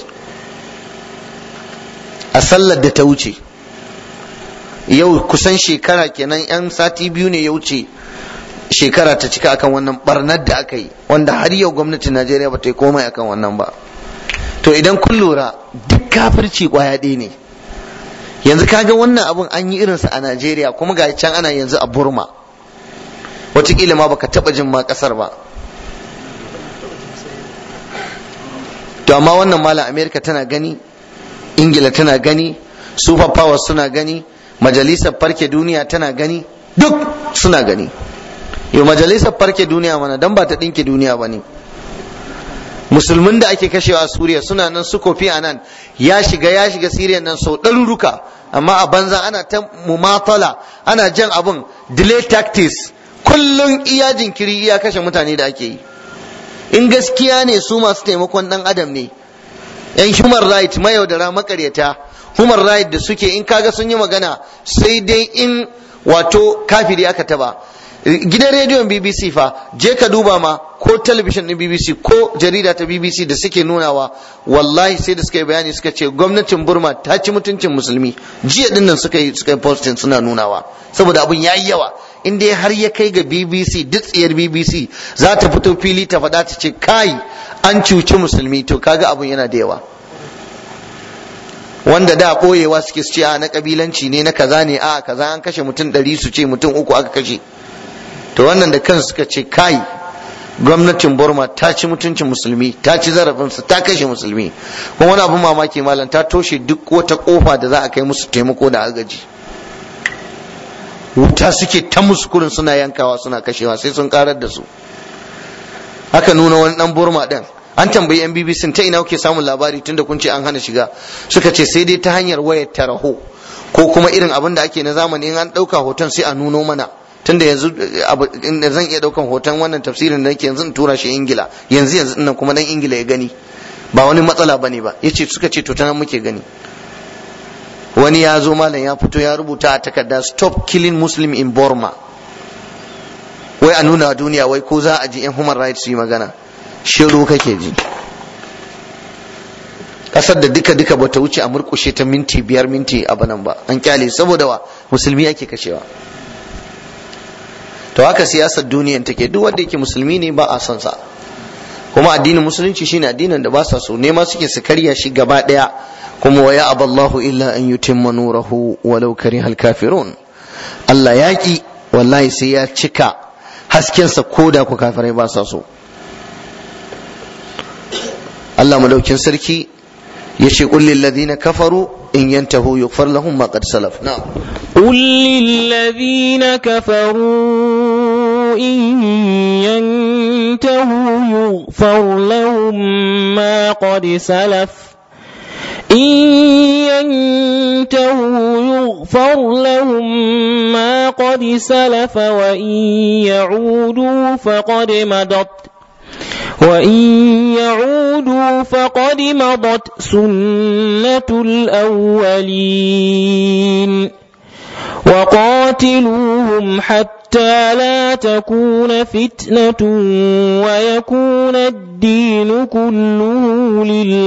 a sallar da ta wuce yau kusan shekara kenan yan sati biyu ne ya wuce shekara ta cika akan wannan barnar da aka yi wanda har yau gwamnatin najeriya ba ta yi komai akan wannan ba to idan kun lura duk kafirci kwaya ɗaya ne yanzu kaga wannan abun an yi irinsa a najeriya kuma ga can ana yanzu a burma wataƙila ma baka taɓa jin ma ƙasar ba to amma wannan malam amerika tana gani ingila tana gani super powers suna gani majalisar farke duniya tana gani duk suna gani yau majalisar farke duniya mana dan ba ta ɗinke duniya ba ne musulmin da ake kashewa a suriya suna nan su kofi a nan ya shiga ya shiga siriya nan sau ɗaruruka amma a banza ana ta mumatala ana jan abun delay tactics kullum iya jinkiri iya kashe mutane da ake yi in gaskiya ne su masu taimakon ɗan adam ne yan human right mayaudara makaryata human right da suke in kaga sun yi magana sai dai in wato kafiri aka taba gidan rediyon bbc fa je ka duba ma ko talabishin din bbc ko jarida ta bbc da suke nunawa wallahi sai da suka yi bayani suka ce gwamnatin burma ta ci mutuncin musulmi jiya dinnan suka yi suka yi posting suna nunawa saboda abun yayi yawa in dai har ya kai ga bbc duk tsiyar bbc za ta fito fili ta faɗa ta ce kai an cuci musulmi to kaga abun yana da yawa wanda da ɓoyewa suke su ce a na kabilanci ne na kaza ne a kaza an kashe mutum ɗari su ce mutum uku aka kashe to wannan da kansu suka ce kai gwamnatin burma ta ci mutuncin musulmi ta ci zarafinsu ta kashe musulmi kuma wani abin mamaki malam ta toshe duk wata kofa da za a kai musu taimako da agaji wuta suke ta musu kurin suna yankawa suna kashewa sai sun karar da su haka nuna wani dan burma din an tambayi yan bbc ta ina kuke samun labari tunda kun ce an hana shiga suka ce sai dai ta hanyar wayar taraho ko kuma irin abin da ake na zamani in an ɗauka hoton sai a nuno mana tunda yanzu inda zan iya daukan hoton wannan tafsirin da nake yanzu in tura shi ingila yanzu yanzu nan kuma dan ingila ya gani ba wani matsala bane ba yace suka ce to ta nan muke gani wani ya zo malam ya fito ya rubuta a takarda stop killing muslim in burma wai a nuna duniya wai ko za a ji yan human rights su yi magana shiru kake ji kasar da duka duka bata wuce a murkushe ta minti biyar minti a banan ba an kyale saboda wa musulmi ake kashewa to haka siyasar duniyan take duk wanda yake musulmi ne ba a son sa kuma addinin musulunci shine addinin da ba sa so nema suke su karya shi gaba daya kuma wa ya aballahu illa an yutimma nurahu walau karihal kafirun Allah yaki wallahi sai ya cika haskensa koda ku kafirai ba sa so Allah madaukin sarki yace qul lil ladina kafaru in yantahu yughfar lahum ma qad salaf na'am قل للذين كفروا إن ينتهوا يغفر لهم ما قد سلف إن ينتهوا يغفر لهم ما قد سلف وإن يعودوا فقد مضت وإن يعودوا فقد مضت سنة الأولين وقاتلوهم حتى لا تكون فتنة ويكون الدين كله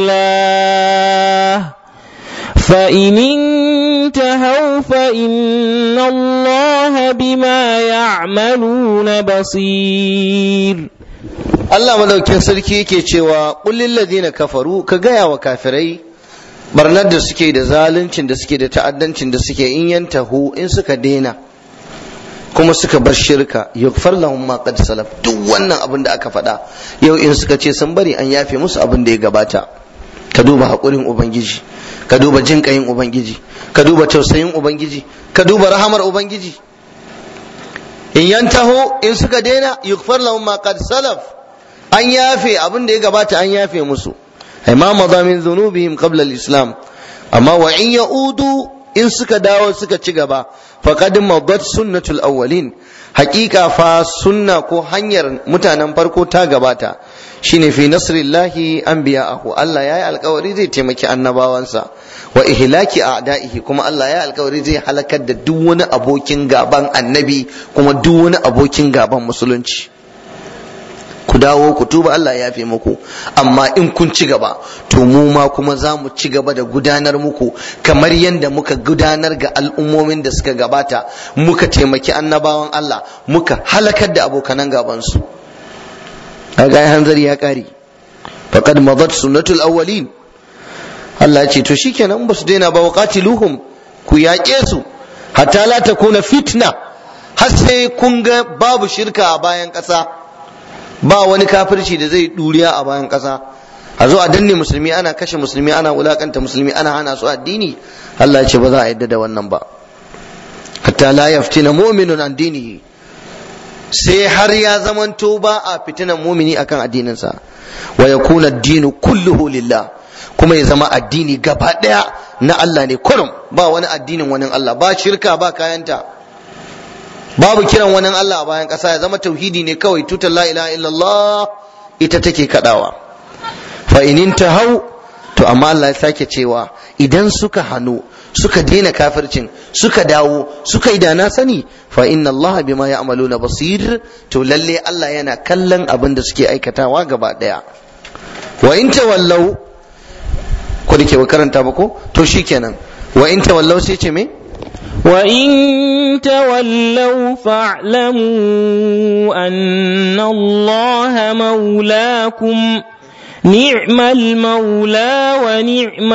لله فإن انتهوا فإن الله بما يعملون بصير Allah madaukin sarki yake cewa kullil ladina kafaru ka gaya wa kafirai barnar da suke da zaluncin da suke da ta'addancin da suke in yantahu in suka daina kuma suka bar shirka yughfar lahum ma qad salaf duk wannan abin da aka faɗa yau in suka ce sun bari an yafe musu abin da ya gabata ka duba haƙurin ubangiji ka duba jinƙayin ubangiji ka duba tausayin ubangiji ka duba rahamar ubangiji in yantahu in suka daina yughfar lahum ma qad salaf an yafe abin da ya gabata an yafe musu ai ma maza min dhunubihim qabla al-islam amma wa in ya'udu in suka dawo suka ci gaba faqad madat sunnatul awwalin haqiqa fa sunna ko hanyar mutanen farko ta gabata shine fi nasrillahi anbiya'ahu Allah yayi alkawari zai taimaki annabawansa wa ihlaki a'da'ihi kuma Allah yayi alkawari zai halakar da duk wani abokin gaban annabi kuma duk wani abokin gaban musulunci ku dawo ku tuba Allah ya fi muku amma in kun ci gaba to mu ma kuma za mu ci gaba da gudanar muku kamar yadda muka gudanar ga al'ummomin da suka gabata muka taimaki annabawan Allah muka halakar da abokanan gabansu a ga hanzari ya kare faqad madat sunnatul awwalin Allah ya ce to shikenan ba su daina ba waqatiluhum ku yaƙe su hatta la takuna fitna har sai kun ga babu shirka a bayan ƙasa ba wani kafirci da zai duriya a bayan ƙasa a zo a danne musulmi ana kashe musulmi ana wulakanta musulmi ana hana su addini Allah ya ce ba za a yadda da wannan ba hatta la yaftina mu'minun an dinihi sai har ya zamanto ba a fitinan mumini akan addininsa wa yakuna ad-dinu kulluhu lillah kuma ya zama addini gaba daya na Allah ne kurum ba wani addinin wani Allah ba shirka ba kayanta babu kiran wani Allah a bayan ƙasa ya zama tauhidi ne kawai tutar la ilaha illallah ita take kadawa fa in hau to amma Allah ya sake cewa idan suka hannu suka daina kafircin suka dawo suka yi da na sani fa inna Allah bima ya'maluna basir to lalle Allah yana kallon abin da suke aikatawa gaba daya wa in tawallau ko dake ba karanta ba ko to shikenan wa in tawallau sai ce me وإن تولوا فاعلموا أن الله مولاكم نعم المولى ونعم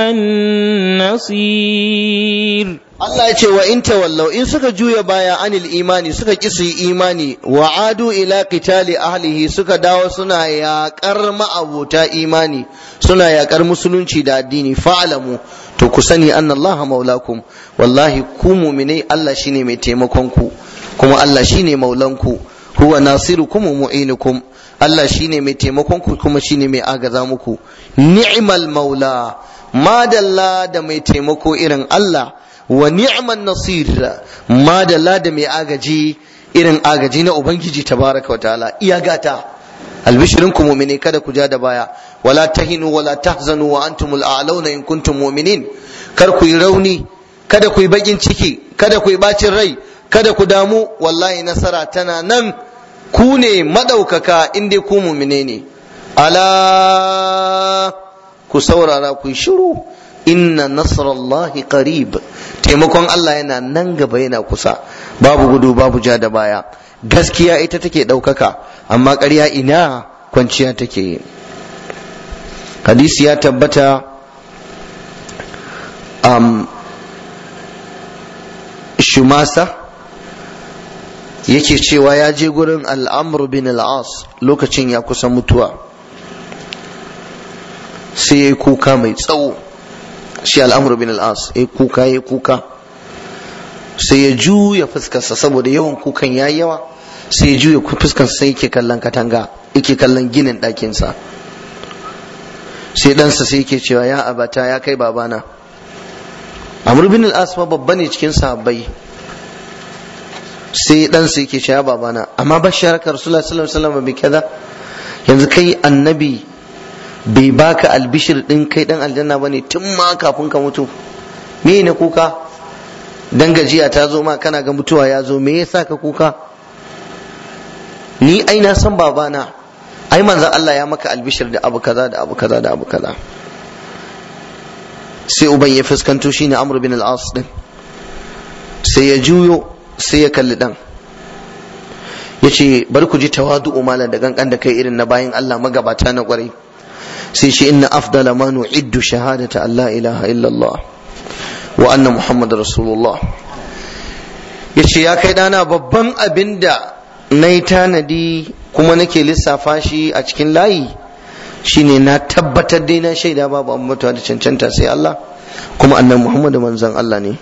النصير Allah ya ce wa in tawallau in suka juya baya anil imani suka ki su yi imani wa adu ila qitali ahlihi suka dawo suna yaƙar ma'abuta imani suna yaƙar musulunci da addini fa'alamu to ku sani anna Allah maulakum wallahi ku mu'minai Allah shine mai taimakon ku kuma Allah shine maulanku huwa nasirukum wa mu'inukum Allah shine mai taimakon ku kuma shine mai agaza muku ni'mal maula madalla da mai taimako irin Allah wa ni'man nasir madalla da mai agaji irin agaji na ubangiji tabaraka wa ta'ala iya gata albishirin ku mu'mini kada ku ja da baya wala tahinu wala tahzanu wa antumul a'launa in kuntum mu'minin kar ku yi rauni kada ku yi bakin ciki kada ku yi bacin rai kada ku damu wallahi nasara tana nan ku ne madaukaka in dai ku mumine ne ala ku saurara ku yi shiru inna nasrallahi qarib taimakon Allah yana nan gaba yana kusa babu gudu babu ja da baya gaskiya ita take ɗaukaka amma ƙarya ina kwanciya take yi hadisi ya tabbata um, shumasa yake cewa ya je gurin al'amr bin al'as lokacin ya kusa mutuwa sai ya yi kuka mai tsawo shi al'amr bin al'as ya yi kuka ya yi kuka sai ya juya fuskarsa saboda yawan kukan ya yawa sai ya juya fuskarsa sai yake kallon katanga yake kallon ginin ɗakinsa sai ɗansa sai yake cewa ya abata ya kai babana amr bin al-as babba ne cikin sahabbai sai ɗansa yake cewa babana amma bashar ka rasulullah sallallahu alaihi wasallam bi kaza yanzu kai annabi bai baka albishir din kai dan aljanna bane tun ma kafin ka mutu me ne kuka dan gajiya ta zo ma kana ga mutuwa ya zo me yasa ka kuka ni ai na san babana ai manzon Allah ya maka albishir da abu kaza da abu kaza da abu kaza sai uban ya fuskanto shine Amr bin al-As din sai ya juyo sai ya kalli dan yace bar ku ji tawadu'u malan da gangan da kai irin na bayin Allah magabata na kwarai sai shi inna afdala ma nu'iddu shahadata Allah ilaha illallah wa anna muhammad rasulullah yace ya kai dana babban abin da na yi tanadi kuma nake lissafa shi a cikin layi shine na tabbatar dai na shaida babu an mutuwa da cancanta sai Allah kuma annan muhammadu manzon Allah ne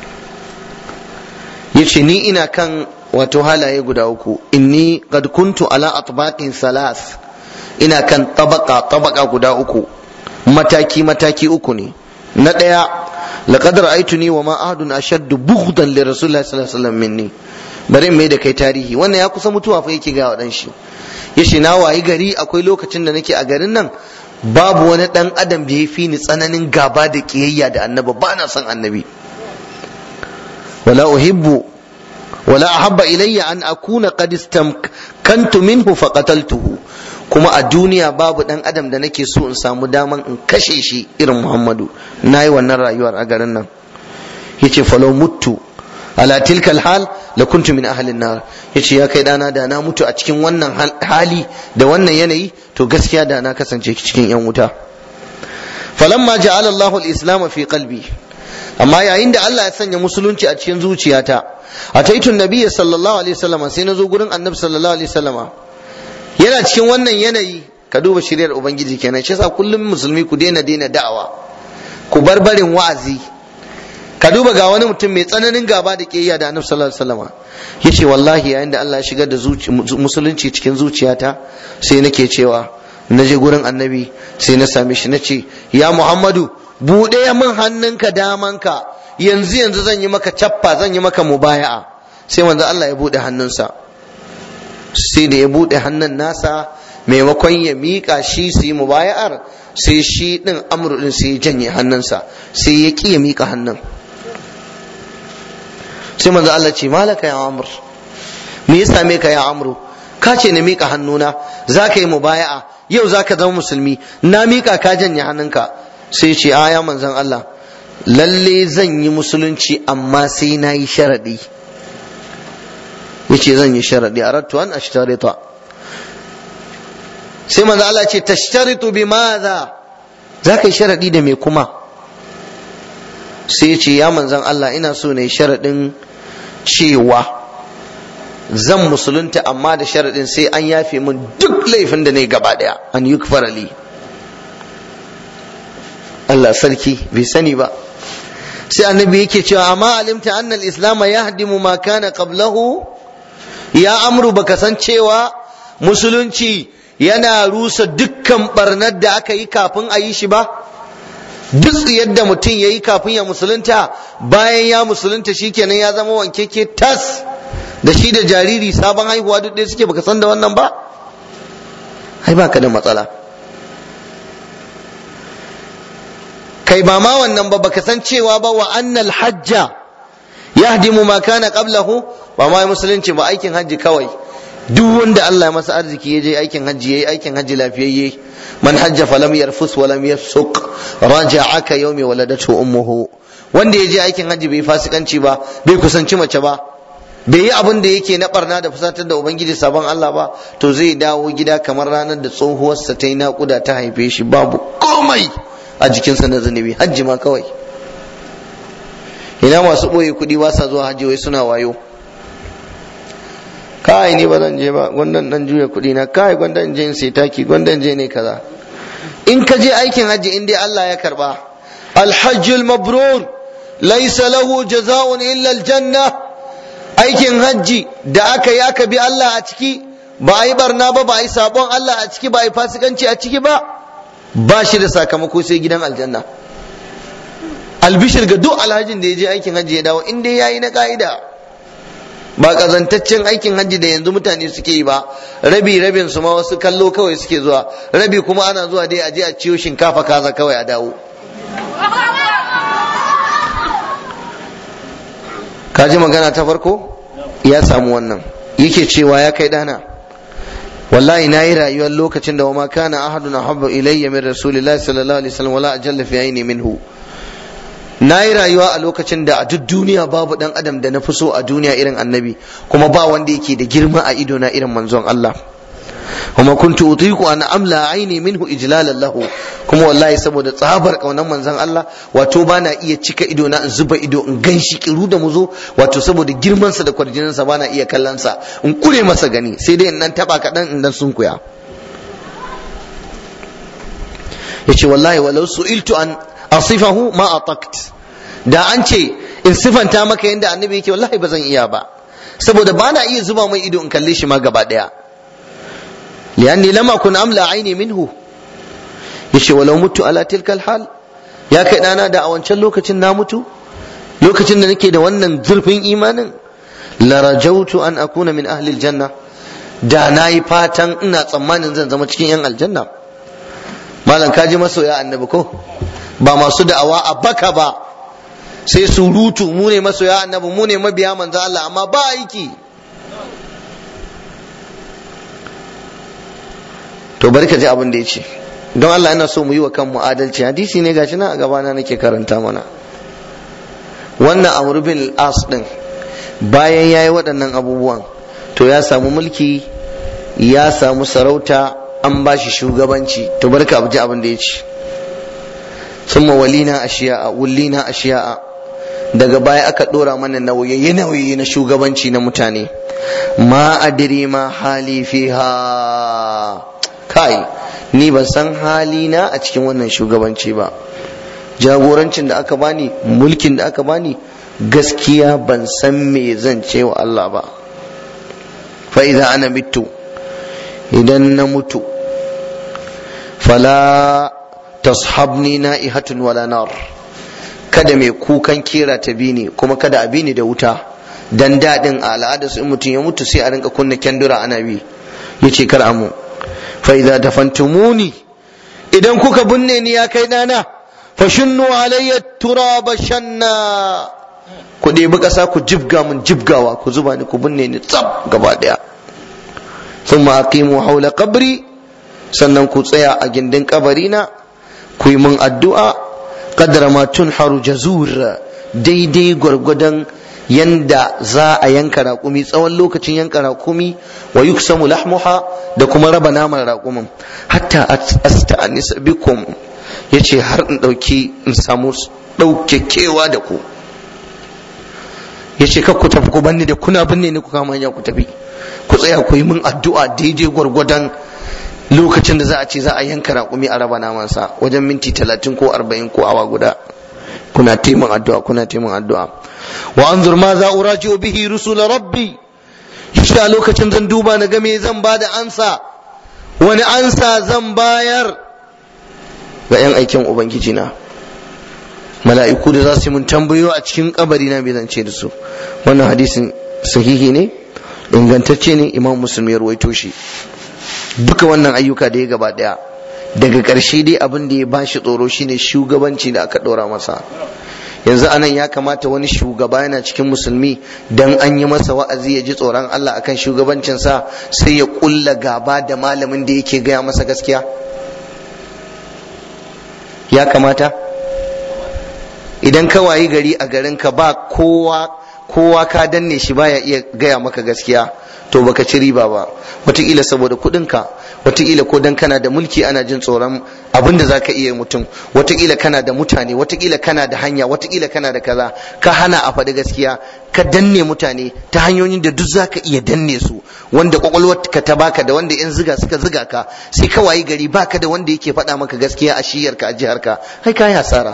yace ni ina kan wato halaye guda uku inni qad kuntu ala atbaqin salas ina kan tabaka tabaka guda uku mataki mataki uku ne na ɗaya laqad ra'aytuni wa ma ahadun ashaddu bughdan li rasulillahi sallallahu alaihi wasallam minni bari in mai da kai tarihi wannan ya kusa mutuwa fa yake ga wadan shi yace na wayi gari akwai lokacin da nake a garin nan babu wani dan adam da ya fi ni tsananin gaba da kiyayya da annabi ba na son annabi wala uhibbu wala ahabba ilayya an akuna qad istamkantu minhu faqataltuhu kuma a duniya babu dan adam da nake so in samu daman in kashe shi irin Muhammadu nayi wannan rayuwar a garin nan yace falau muttu ala tilkal hal la kuntu min ahlin nar yace ya kai dana da na mutu a cikin wannan hali da wannan yanayi to gaskiya da na kasance cikin yan wuta falamma ja'ala Allahu al-islam fi qalbi amma yayin da Allah ya sanya musulunci a cikin zuciyata ataitu nabiyyi sallallahu alaihi wasallam sai na zo gurin annabi sallallahu alaihi wasallam yana cikin wannan yanayi ka duba shiryar ubangiji kenan shi yasa kullum musulmi ku daina daina da'awa ku bar barin wa'azi ka duba ga wani mutum mai tsananin gaba da kiyayya da annabi sallallahu alaihi wasallam yace wallahi yayin da Allah ya shigar da musulunci cikin zuciyata sai nake cewa na je gurin annabi sai na same shi nace ya Muhammadu buɗe min hannunka damanka yanzu yanzu zan yi maka cappa zan yi maka mubaya'a sai manzo Allah ya buɗe hannunsa sai da ya buɗe hannun nasa maimakon ya miƙa shi su yi mubaya'ar sai shi ɗin amru ɗin sai ya janye hannunsa sai ya ƙi ya miƙa hannun sai manzo Allah ce malaka ya amr me ya same ka ya amru ka ce na miƙa hannuna za ka yi mubaya'a yau za ka zama musulmi na miƙa ka janye hannunka sai ce a ya manzon Allah lalle zan yi musulunci amma sai na yi sharaɗi yace zan yi sharadi aradtu an ashtarita sai manzo Allah ce tashtaritu bi madha zaka yi sharadi da me kuma sai yace ya manzon Allah ina so ne sharadin cewa zan musulunta amma da sharadin sai an yafe min duk laifin da ne gaba daya an yukfara li Allah sarki bai sani ba sai annabi yake cewa amma alimta anna al-islam yahdimu ma kana qablahu ya amru baka san cewa musulunci yana rusa dukkan barnar da aka yi kafin a yi shi ba duk yadda mutum ya yi kafin ya musulunta bayan ya musulunta shikenan ya zama wankeke tas da shi da jariri sabon haihuwa duk ɗaya suke baka san da wannan ba ai baka da matsala kai ba ma wannan ba baka san cewa ba wa annal hajja yahdimu ma kana qablahu ba ma musulunci ba aikin hajji kawai duk wanda Allah ya masa arziki ya je aikin hajji yayi aikin hajji lafiyayye man hajja falam yarfus wa lam yafsuq raja'aka yawmi waladatu ummuhu wanda ya je aikin hajji bai fasikanci ba bai kusanci mace ba bai yi abin da yake na barna da fusatar da ubangiji sabon Allah ba to zai dawo gida kamar ranar da tsohuwarsa ta yi naƙuda ta haife shi babu komai a jikinsa na zunubi hajji ma kawai ina masu ɓoye kuɗi ba sa zuwa hajji wai suna wayo kai ni ba zan je ba gwandan dan juya kuɗi na kai gwandan je in sai taki gwandan je ne kaza in ka je aikin hajji in dai Allah ya karba alhajjul mabrur laysa lahu jaza'un illa aljanna aikin hajji da aka yi aka bi Allah a ciki ba a yi barna ba ba a yi sabon Allah a ciki ba a yi fasikanci a ciki ba ba shi da sakamako sai gidan aljanna albishir ga duk alhajin da ya je aikin hajji ya dawo in dai yayi na ka'ida ba kazantaccen aikin hajji da yanzu mutane suke yi ba rabi rabin su ma wasu kallo kawai suke zuwa rabi kuma ana zuwa dai a je a ciyo shinkafa kaza kawai a dawo ka ji magana ta farko ya samu wannan yake cewa ya kai dana wallahi na yi rayuwar lokacin da wama kana ahadun ahabba ilayya min rasulillahi sallallahu alaihi wasallam wala ajalla fi aini minhu na yi rayuwa a lokacin da a duk duniya babu dan adam da na fi so a duniya irin annabi kuma ba wanda yake da girma a ido na irin manzon Allah kuma kuntu utiku an amla aini minhu ijlalan lahu kuma wallahi saboda tsabar kaunan manzon Allah wato ba na iya cika ido na in zuba ido in ganshi kiru da muzo wato saboda girman sa da kwarjinin sa ba na iya kallon sa in kure masa gani sai dai in nan taba kadan in dan sunkuya yace wallahi walau su'iltu an asifahu ma atakt da an ce in sifanta maka yadda annabi yake wallahi ba zan iya ba saboda ba na iya zuba mai ido in kalle shi ma gaba daya lianni lam akun amla aini minhu yace walau mutu ala tilkal hal ya kai dana da a wancan lokacin na mutu lokacin da nake da wannan zurfin imanin la rajautu an akuna min ahli aljanna da nayi fatan ina tsammanin zan zama cikin yan aljanna malam kaji masoya annabi ko ba masu da'awa a baka ba sai surutu mu ne masoya annabi mu ne mabiya manzo Allah amma ba aiki to bari ka ji abin da ya ce don Allah ina so mu yi wa kanmu adalci hadisi ne gashi nan a gabana nake karanta mana wannan Amr bin as din bayan yayi waɗannan abubuwan to ya samu mulki ya samu sarauta an ba shi shugabanci to bari ka ji abin da ya ce ثم ولينا أشياء ولينا أشياء daga baya aka dora mana nauyi nauyi na shugabanci na mutane ma adiri ma hali fiha kai ni ban san halina a cikin wannan shugabanci ba jagorancin da aka bani mulkin da aka bani gaskiya ban san me zan ce wa Allah ba fa idza ana mitu idan na mutu fala tashabni na'ihatun wala nar kada mai kukan kera ta bi ni kuma kada a bi ni da wuta dan dadin a al'ada su in mutum ya mutu sai a rinka kunna kyandura ana bi yace kar amu fa idza dafantumuni idan kuka binne ni ya kai dana fa shunnu alayya turaba shanna ku ɗebi ƙasa ku jibga mun jibgawa ku zuba ni ku binne ni tsab gaba ɗaya thumma aqimu hawla qabri sannan ku tsaya a gindin kabarina ku yi mun addu'a kadara ma tunharu jazur daidai gwargwadon yanda za a yanka raƙumi tsawon lokacin yanka raƙumi wa yuksamu lahmuha da kuma raba naman raƙumin hatta asta'anis bikum yace har in ɗauki in samu ɗaukekewa da ku yace kar ku tafi ku banni da kuna binne ni ku kama hanya ku tafi ku tsaya ku yi min addu'a daidai gwargwadon lokacin da za a ce za a yanka raƙumi a raba namansa wajen minti talatin ko arba'in ko awa guda kuna taimun addu'a kuna taimun addu'a wa anzur ma za uraji'u bihi rusul rabbi yace a lokacin zan duba na ga me zan ba da ansa wani ansa zan bayar ga yan aikin ubangiji na mala'iku da za su yi mun tambayo a cikin kabari na bai zance da su wannan hadisin sahihi ne ingantacce ne imam muslim ya ruwaito shi duka wannan ayyuka da ya gaba daya daga ƙarshe dai abin da ya bashi tsoro shine shugabanci da aka ɗora masa yanzu anan ya kamata wani shugaba yana cikin musulmi dan an yi masa wa'azi ya ji tsoron Allah akan shugabancinsa sai ya kulla gaba da malamin da yake gaya masa gaskiya ya kamata idan ka wayi gari a garinka ba kowa kowa ka danne shi baya iya gaya maka gaskiya to baka ci riba ba wataƙila saboda kuɗinka wataƙila ko dan kana da mulki ana jin tsoron abin da zaka iya mutum wataƙila kana da mutane wataƙila kana da hanya wataƙila kana da kaza ka hana a faɗi gaskiya ka danne mutane ta hanyoyin da duk zaka iya danne su wanda ka ta baka da wanda yan ziga suka ziga ka sai ka wayi gari baka da wanda yake faɗa maka gaskiya a shiyarka a jiharka kai ka yi hasara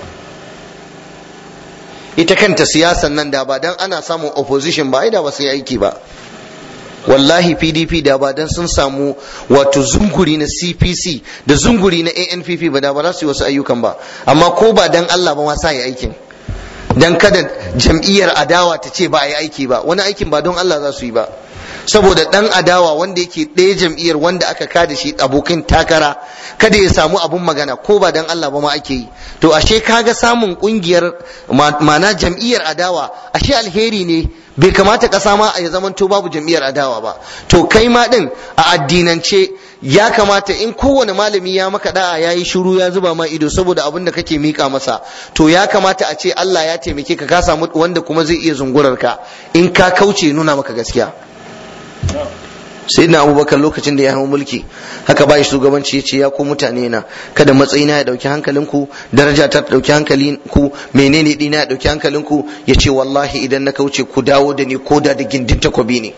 ita kanta siyasan nan da ba dan ana samun opposition ba ai da ba su yi aiki ba wallahi pdp da ba dan sun samu wato zunguri na cpc da zunguri na anpp ba da ba za su yi wasu ayyukan ba amma ko ba dan allah ba ma sa yi aikin dan kada jam'iyyar adawa ta ce ba a yi aiki ba wani aikin ba don allah za su yi ba saboda dan adawa wanda yake ɗaya jam'iyyar wanda aka kada shi abokin takara kada ya samu abun magana ko ba dan Allah ba ma ake yi to ashe kaga samun kungiyar mana jam'iyyar adawa ashe alheri ne bai kamata ƙasa ma ya zamanto babu jam'iyyar adawa ba to kai ma din a addinance ya kamata in kowane malami ya maka da'a ya yi shiru ya zuba ma ido saboda abin da kake mika masa to ya kamata a ce Allah ya taimake ka ka samu wanda kuma zai iya zungurar ka in ka kauce nuna maka gaskiya sai na abubakar lokacin da ya hau mulki haka ba shugabanci ya ce ya ku mutane na kada matsayina ya dauki hankalinku daraja ta dauki hankalinku menene dina ya dauki hankalinku ya ce wallahi idan na kauce ku dawo da ni ko da da gindin takobi ne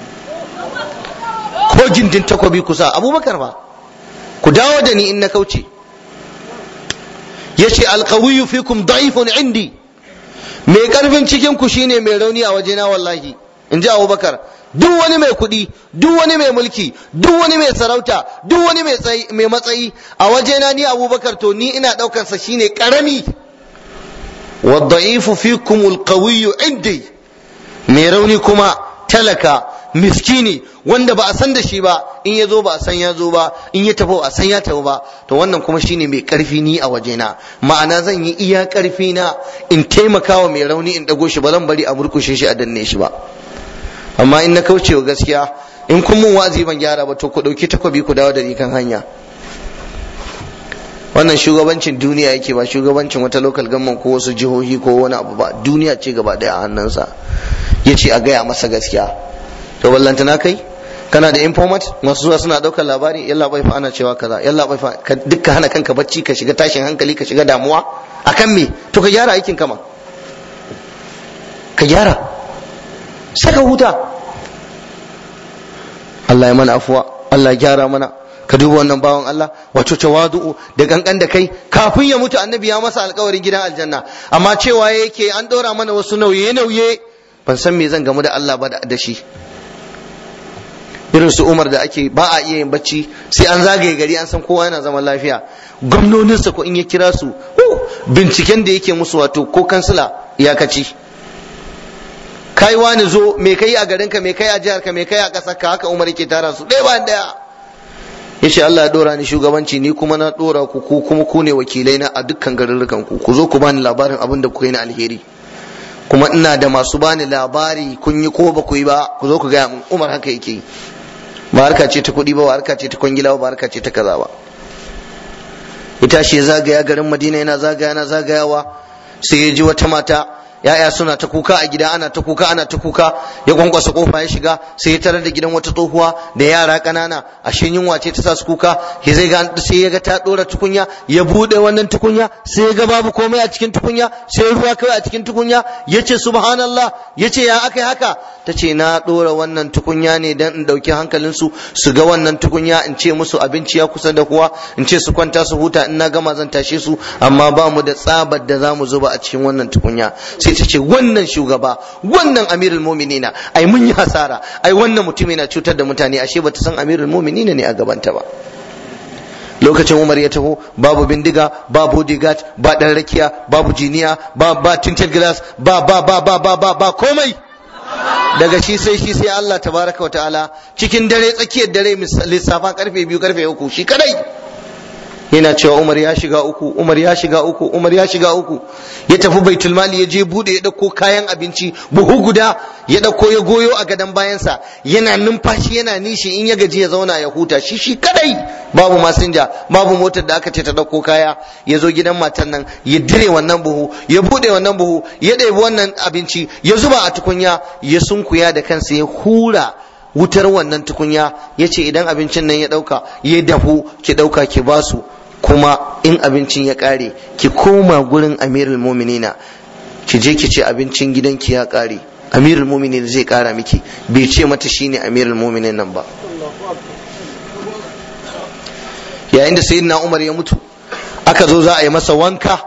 ko gindin takobi kusa abubakar ba ku dawo da ni in na kauce ya ce alkawiyu fikum da'ifun indi mai karfin cikin ku shine mai rauni a wajena wallahi in ji abubakar duk wani mai kuɗi duk wani mai mulki duk wani mai sarauta duk wani mai matsayi a wajena ni abubakar to ni ina ɗaukarsa shine ƙarami wadda'ifu fikum alqawiyyu indi mai rauni kuma talaka miskini wanda ba a san da shi ba in ya zo ba a san ya zo ba in ya tafi a san ya tafi ba to wannan kuma shine mai karfi ni a wajena ma'ana zan yi iya karfi na in taimakawa mai rauni in dago shi ba zan bari a murkushe shi a danne shi ba amma in na kauce wa gaskiya in kun mun wazi ban gyara ba to ku dauki takobi ku dawo da ni kan hanya wannan shugabancin duniya yake ba shugabancin wata local government ko wasu jihohi ko wani abu ba duniya ce gaba daya a hannunsa ya ce a gaya masa gaskiya to ballantana kai kana da informat masu zuwa suna daukar labari yalla bai fa ana cewa kaza yalla bai fa dukkan hana kanka bacci ka shiga tashin hankali ka shiga damuwa akan me to ka gyara aikin kama ka gyara saka huta Allah ya mana afuwa Allah ya gyara mana ka duba wannan bawan Allah wato tawadu'u da gangan da kai kafin ya mutu annabi ya masa alkawarin gidan aljanna amma cewa yake an dora mana wasu nauye nauye ban san me zan gamu da Allah ba da shi irin su Umar da ake ba a iya yin bacci sai an zagaye gari an san kowa yana zaman lafiya gwamnoninsa ko in ya kira su binciken da yake musu wato ko kansila iyakaci kai wani zo me kai a garinka me kai a jiharka me kai a ƙasarka haka Umar yake tara su ɗaya bayan ɗaya yace Allah ya dora ni shugabanci ni kuma na dora ku ku kuma ku ne wakilai na a dukkan garurrukan ku ku zo ku bani labarin abin da kuka yi na alheri kuma ina da masu bani labari kun yi ko ba ku yi ba ku zo ku gaya min Umar haka yake ba harka ce ta kuɗi ba ba harka ce ta kwangila ba harka ce ta kaza ba ita shi zagaya garin Madina yana zagaya yana zagayawa sai ya ji wata mata ya'ya suna ta kuka a gida ana ta kuka ana ta kuka ya kwankwasa kofa ya shiga sai ya tarar da gidan wata tsohuwa da yara kanana ashe yunwa ce ta sa su kuka ya zai ga sai ya ga ta dora tukunya ya bude wannan tukunya sai ya ga babu komai a cikin tukunya sai ruwa kawai a cikin tukunya yace subhanallah yace ya akai haka tace na dora wannan tukunya ne dan in dauki hankalin su su ga wannan tukunya in ce musu abinci ya kusa da kuwa in ce su kwanta su huta in na gama zan tashe su amma ba mu da tsabar da za mu zuba a cikin wannan tukunya sai ta ce wannan shugaba wannan amirul muminina ai mun yi hasara ai wannan mutum yana cutar da mutane ashe bata san amirul muminina ne a gabanta ba lokacin umar ya taho babu bindiga ba bodyguard ba dan rakiya babu jiniya ba ba tinted glass ba ba ba ba ba ba ba komai daga shi sai shi sai Allah tabaraka wa ta'ala cikin dare tsakiyar dare lissafa karfe biyu karfe uku shi kadai yana cewa Umar ya shiga uku Umar ya shiga uku Umar ya shiga uku ya tafi baitul mali ya je bude ya dauko kayan abinci buhu guda ya dauko ya goyo a gadon bayansa yana numfashi yana nishi in ya gaji ya zauna ya huta shi shi kadai babu masinja babu motar da aka ce ta dauko kaya ya zo gidan matan nan ya dire wannan buhu ya bude wannan buhu ya ɗebi wannan abinci ya zuba a tukunya ya sunkuya da kansa ya hura wutar wannan tukunya ya ce idan abincin nan ya ɗauka ya dafu ki ɗauka ki basu kuma in abincin ya ƙare ki koma gurin amirul muminina ki je ki ce abincin gidanki ya ƙare amirul muminin zai ƙara miki bai ce mata shine amirul muminin nan ba yayin da sayyidina umar ya mutu aka zo za a yi masa wanka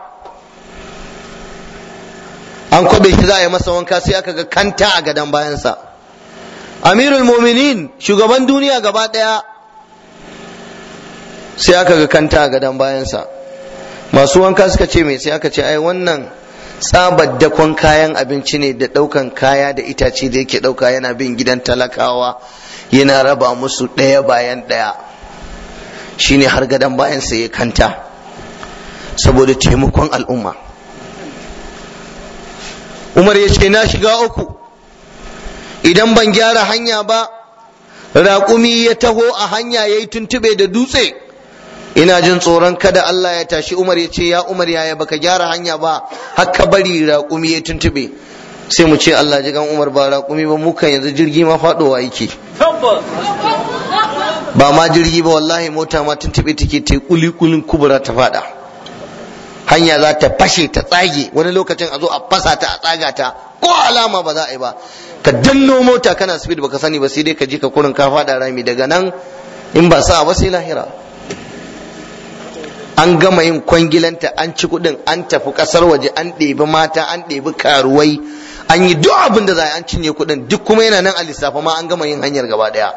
an kwabe shi za a yi masa wanka sai aka ga kanta a gadon bayansa amirul muminin shugaban duniya gaba daya sai aka ga kanta a gadon bayansa masu wanka suka ce mai sai aka ce ai wannan tsabar dakon kayan abinci ne da daukan kaya da itace da yake dauka yana bin gidan talakawa yana raba musu ɗaya bayan ɗaya shine har gadon bayansa ya kanta saboda taimakon al'umma umar ya ce na shiga uku idan ban gyara hanya ba raƙumi ya taho a hanya ya yi tuntube da dutse ina jin tsoron kada Allah ya tashi umar ya ce ya umar yaya baka gyara hanya ba haka bari raƙumi ya tuntube sai mu ce Allah ji gan umar ba raƙumi ba mukan yanzu jirgi ma faɗowa yake ba ma jirgi ba wallahi mota ma tuntube take ta kuli kulin kubura ta faɗa hanya za ta fashe ta tsage wani lokacin a zo a fasa ta a tsaga ta ko alama ba za a yi ba ka danno mota kana speed baka sani ba sai dai ka je ka kurin ka fada rami daga nan in ba sa ba sai lahira an gama yin kwangilanta an ci kudin an tafi kasar waje an ɗebi mata an ɗebi karuwai an yi duk abin da za a an cinye kudin duk kuma yana nan a lissafa ma an gama yin hanyar gaba daya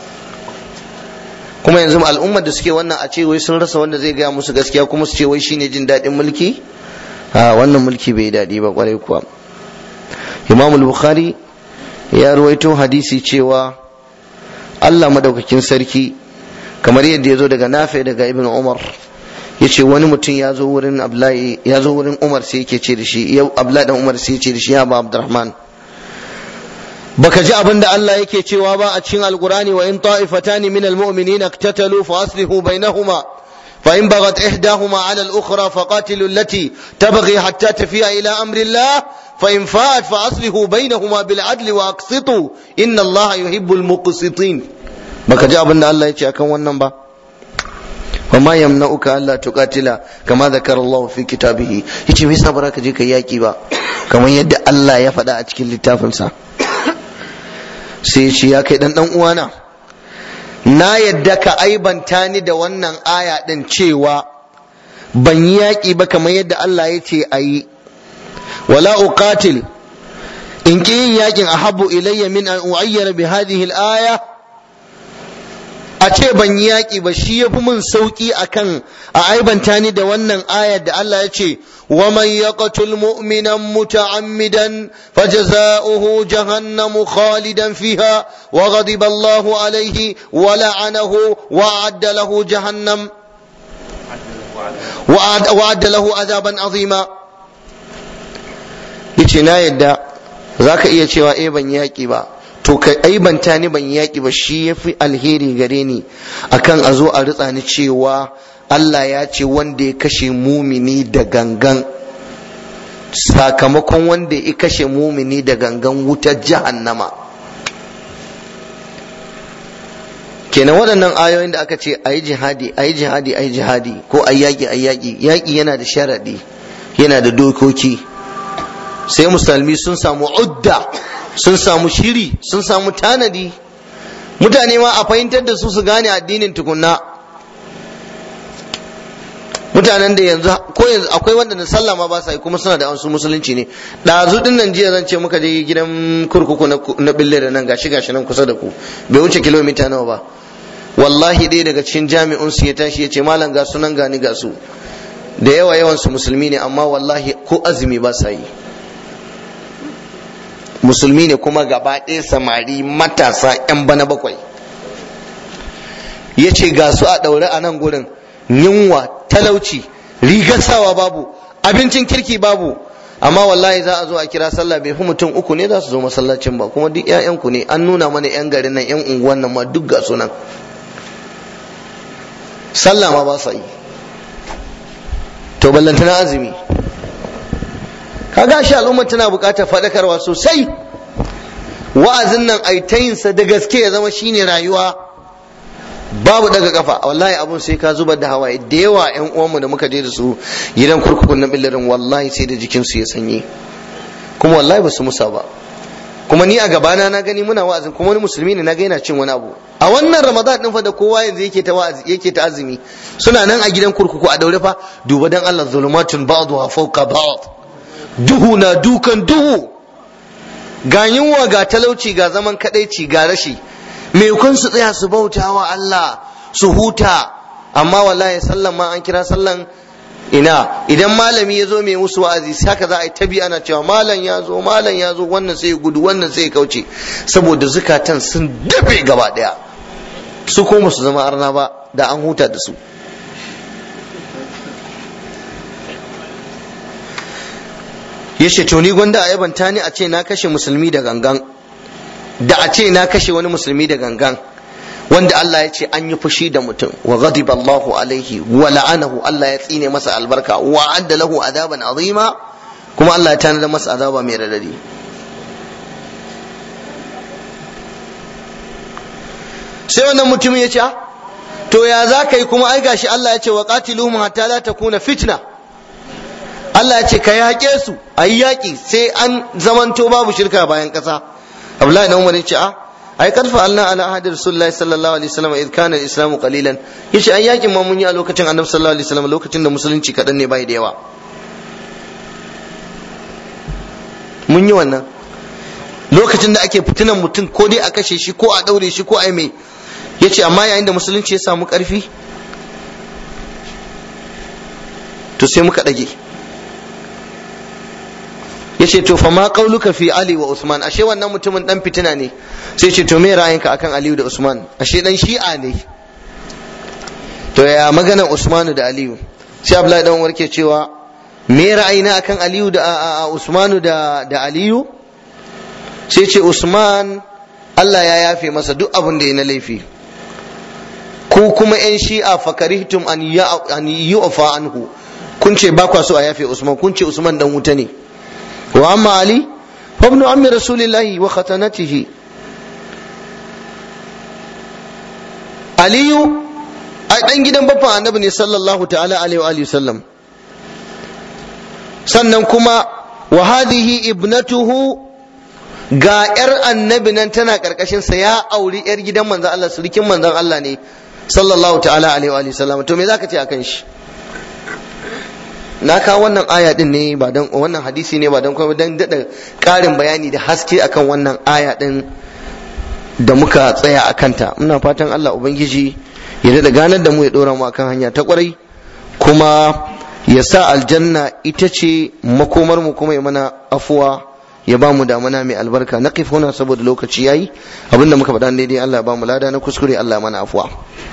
kuma yanzu al'ummar da suke wannan a ce wai sun rasa wanda zai gaya musu gaskiya kuma su ce wai shine jin daɗin mulki a wannan mulki bai daɗi ba kwarai kuwa imam bukhari ya ruwaito hadisi cewa Allah madaukakin sarki kamar yadda ya zo daga nafi daga ibn umar ya ce wani mutum ya zo wurin abdullahi ya zo wurin umar sai yake ce da shi ya abdullahi dan umar sai ya ce da shi ya ba abdurrahman baka ji abin da Allah yake cewa ba a cikin alqurani wa in ta'ifatani min almu'minina iktatalu fa aslihu bainahuma fa in baghat ihdahuma 'ala al-ukhra faqatilu allati tabghi hatta tafi'a ila amri Allah fa in fa'at fa aslihu bainahuma bil 'adli wa aqsitu inna Allah yuhibbul muqsitin baka ji abin da Allah yake akan wannan ba وما يمنعك ألا تقاتل كما ذكر الله في كتابه yace me yasa ba ka je kai yaki ba kamar yadda Allah ya faɗa a cikin littafinsa sai ce ya kai dan dan uwana na yadda ka aibanta ni da wannan aya din cewa ban yi yaƙi ba kamar yadda Allah ya ce a yi wala uqatil in ki yin yaƙin ahabbu ilayya min an u'ayyana bi hadhihi al-aya a ce ban yi yaƙi ba shi ya fi min sauƙi akan a aibanta ni da wannan ayar da Allah ya ce wa man yaqtul mu'minan muta'ammidan fajza'uhu jahannamu khalidan fiha wa ghadiba Allahu alayhi wa la'anahu wa a'adda lahu jahannam wa a'adda lahu azaban azima yace na yadda zaka iya cewa eh ban yaƙi ba to ka aibanta ni ban yaƙi ba shi ya fi alheri gare ni akan a zo a ritsa ni cewa Allah ya ce wanda ya kashe mumini da gangan sakamakon wanda ya kashe mumini da gangan wutar jahannama kenan waɗannan ayoyin da aka ce a yi jihadi a yi jihadi a yi jihadi ko a yaƙi a yaƙi yaƙi yana da sharaɗi yana da dokoki sai musulmi sun samu udda sun samu shiri sun samu tanadi mutane ma a fahimtar da su su gane addinin tukunna mutanen da yanzu ko yanzu akwai wanda na sallah ma ba sa yi kuma suna da wasu musulunci ne ɗazu din nan jiya zan ce muka je gidan kurkuku na bille da nan gashi gashi nan kusa da ku bai wuce kilomita nawa ba wallahi ɗaya daga cikin jami'un su ya tashi ya ce malam ga sunan gani ga su da yawa yawan su musulmi ne amma wallahi ko azumi ba sa yi musulmi ne kuma gaba ɗaya samari matasa 'yan bana bakwai ya ce ga su a ɗaure a nan gurin yunwa talauci rigar sawa babu abincin kirki babu amma wallahi za a zo a kira sallah bai fi mutum uku ne za su zo masallacin ba kuma duk ƴaƴanku ne an nuna mana ƴan garin nan ƴan unguwan nan ma duk ga sunan sallah ma ba sa yi to ballantana azumi kaga shi al'umma tana buƙatar faɗakarwa sosai wa'azin nan ai ta yinsa da gaske ya zama shine rayuwa babu daga kafa wallahi abun sai ka zubar da hawaye da yawa yan uwanmu da muka je da su gidan kurkukun na billarin wallahi sai da jikinsu ya sanye kuma wallahi ba su musa ba kuma ni a gabana na gani muna wa'azin kuma wani musulmi ne na ga yana cin wani abu a wannan ramadan din fa da kowa yanzu yake ta wa'azi yake ta azumi suna nan a gidan kurkuku a daure fa duba dan Allah zulumatun ba'dha fawqa ba'd duhu na dukan duhu ga yunwa ga talauci ga zaman kadaici ga rashi me kun su tsaya su bauta wa Allah su huta amma wallahi sallan ma an kira sallan ina idan malami ya zo mai musu wa'azi haka za a yi tabi ana cewa malam ya zo malam ya zo wannan sai ya gudu wannan sai ya kauce saboda zukatan sun dafe gaba daya su kuma su zama arna ba da an huta da su ya ce to ni gwanda a yabanta ni a ce na kashe musulmi da gangan da a ce na kashe wani musulmi da gangan wanda Allah ya ce an yi fushi da mutum wa ghadiba Allahu alaihi wa la'anahu Allah ya tsine masa albarka wa adda lahu adaban azima kuma Allah ya tanada masa azaba mai radadi sai wannan mutumin ya ce to ya za ka yi kuma ai gashi Allah ya ce wa qatiluhum hatta la takuna fitna Allah ya ce ka yaƙe su a yi yaƙi sai an zamanto babu shirka bayan ƙasa Abdullahi na Umar ya ce a ai kad fa'alna ala ahadi Rasulullahi sallallahu alaihi wasallam id kana al-islam qalilan yace ai yaƙin ma mun yi a lokacin Annabi sallallahu alaihi wasallam lokacin da musulunci kadan ne bai da yawa mun yi wannan lokacin da ake fitinan mutum ko dai a kashe shi ko a daure shi ko a mai yace amma yayin da musulunci ya samu ƙarfi to sai muka ɗage ya ce to fa ma qauluka fi ali wa usman ashe wannan mutumin dan fitina ne sai ce to me ra'ayinka akan aliyu da usman ashe dan shi'a ne to ya magana usmanu da aliyu sai abdullahi dan warke cewa me ra'ayina akan aliyu da usmanu da da aliyu sai ce usman Allah ya yafe masa duk abin da ya na laifi ko kuma yan shi'a fakarihtum an yu'fa anhu kun ce ba kwa so a yafe usman kun ce usman dan wuta ne وأما علي فابن عم رسول الله وختنته علي أي ɗan gidan babban annabi ne sallallahu ta'ala alaihi wa sallam sannan kuma wa hadhihi ibnatuhu ga yar annabi nan tana karkashin sa ya auri yar gidan manzon Allah surikin manzon Allah ne sallallahu ta'ala alaihi wa sallam to me zaka ce akan shi na kawo wannan aya din ne ba dan wannan hadisi ne ba dan kuma dan dada karin bayani da haske akan wannan aya din da muka tsaya a kanta muna fatan Allah ubangiji ya dada ganar da mu ya dora mu akan hanya ta kwarai kuma ya sa aljanna ita ce makomar mu kuma ya mana afuwa ya ba mu damana mai albarka na huna saboda lokaci yayi abinda muka faɗa daidai Allah ya ba mu lada na kuskure Allah ya mana afuwa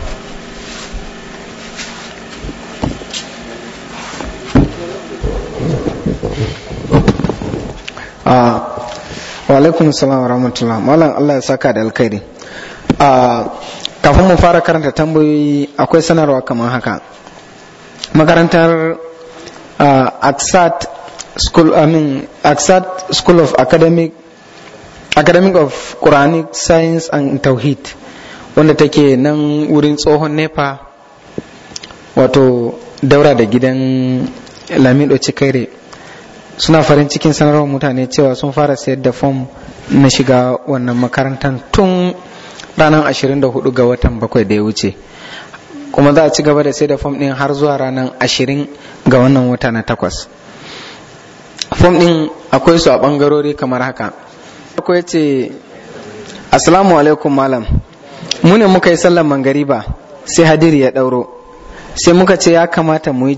wa alaikum salam wa rahmatullah malam Allah ya saka da alkhairi kafin mu fara karanta tambayoyi akwai sanarwa kamar haka makarantar aksat school I mean aksat school of academic academic of quranic science and tauhid wanda take nan wurin tsohon nepa wato daura da gidan lamido cikaire suna farin cikin sanarwar mutane cewa sun fara sayar da fom na shiga wannan makarantar tun ranar 24 ga watan bakwai da ya wuce kuma za a ci gaba da sai da fom din har zuwa ranar 20 ga wannan wata na takwas fom din akwai su a bangarori kamar haka akwai ce assalamu alaikum malam mu ne muka yi sallar mangariba sai hadiri ya ɗauro sai muka ce ya kamata mu yi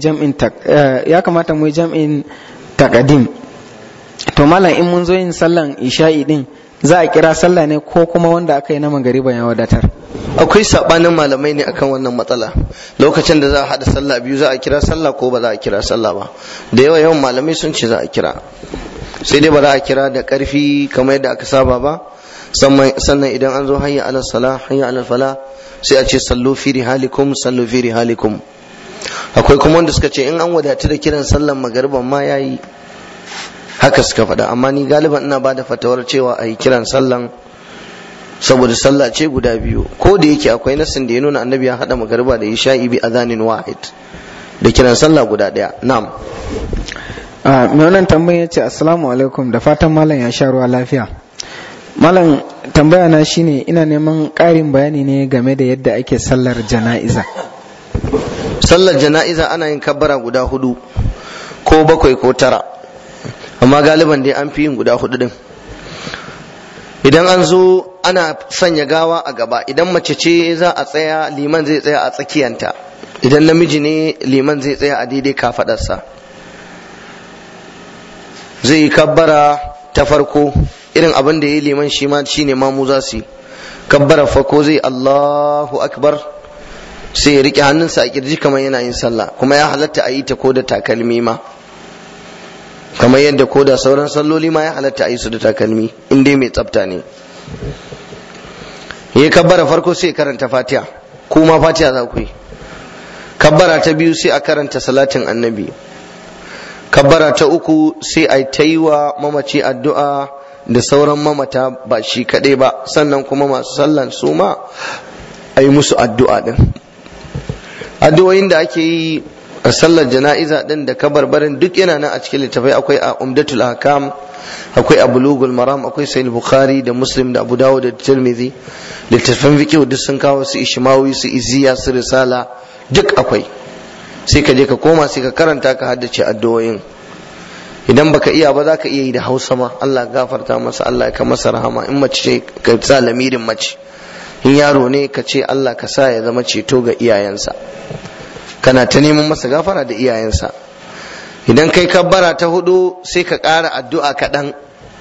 jam'in takadim to malam in mun zo yin sallan isha'i din za a kira sallah ne ko kuma wanda aka yi na magariba ya wadatar akwai sabanin malamai ne akan wannan matsala lokacin da za a hada sallah biyu za a kira sallah ko ba za a kira sallah ba da yawa yawan malamai sun ce za a kira sai dai ba za a kira da karfi kamar yadda aka saba ba sannan idan an zo hayya alal sala hayya alal fala sai a ce sallu fi rihalikum sallu fi rihalikum akwai kuma wanda suka ce in an wadatu da kiran sallan magariban ma yayi haka suka faɗa amma ni galiban ina ba da fatawar cewa a yi kiran sallan saboda sallah ce guda biyu ko da yake akwai nasin da ya nuna annabi ya haɗa magariba da isha'i bi azanin wahid da kiran sallah guda ɗaya na'am a mai wannan tambayin ya ce assalamu alaikum da fatan malam ya sha ruwa lafiya malam tambaya na shine ina neman ƙarin bayani ne game da yadda ake sallar jana'iza sallar jana'iza ana yin kabbara guda hudu ko bakwai ko tara amma galiban dai an fi yin guda hudu din idan an zo ana sanya gawa a gaba idan mace ce za a tsaya liman zai tsaya a tsakiyanta idan namiji ne liman zai tsaya a daidai kafadarsa zai yi kabbara ta farko irin abin da ya yi liman shi ma shi ne mamu za su yi kabbara farko zai allahu akbar sai ya rike hannunsa a kirji kamar yana yin sallah kuma ya halatta a yi ta ko da takalmi ma kamar yadda ko da sauran salloli ma ya halatta a yi su da takalmi in dai mai tsafta ne ya kabbara farko sai karanta fatiha kuma fatiha za ku yi kabbara ta biyu sai a karanta salatin annabi kabbara ta uku sai a ta yi wa mamaci addu'a da sauran mamata ba shi kaɗai ba sannan kuma masu sallan su ma a yi musu addu'a ɗin addu'o'in da ake yi a sallar jana'iza din da kabarbarin duk yana nan a cikin littafai akwai a umdatul hakam akwai a bulugul maram akwai sahih bukhari da muslim da abu dawud da tirmidhi littafan fiqh duk sun kawo su ishmawi su iziya su risala duk akwai sai ka je ka koma sai ka karanta ka haddace addu'o'in idan baka iya ba za ka iya yi da hausa ma Allah gafarta masa Allah ka masa rahama in mace ce ka sa lamirin mace in yaro ne ka ce Allah ka sa ya zama ceto ga iyayensa kana ta neman masa gafara da iyayensa idan kai kabbara ta hudu sai ka ƙara addu'a kaɗan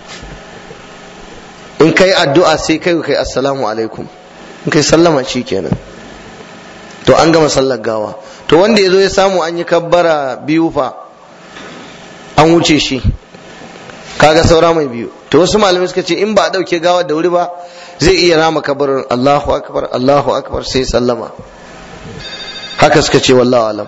in kai addu'a sai kai kai assalamu alaikum in kai sallama shi kenan to an gama sallar gawa to wanda ya zo ya samu an yi kabbara biyu fa an wuce shi kaga saura mai biyu to wasu malamai suka ce in ba a ɗauke gawa da wuri ba zai iya rama kabarin Allahu akbar Allahu akbar sai sallama haka suka ce wallahu alam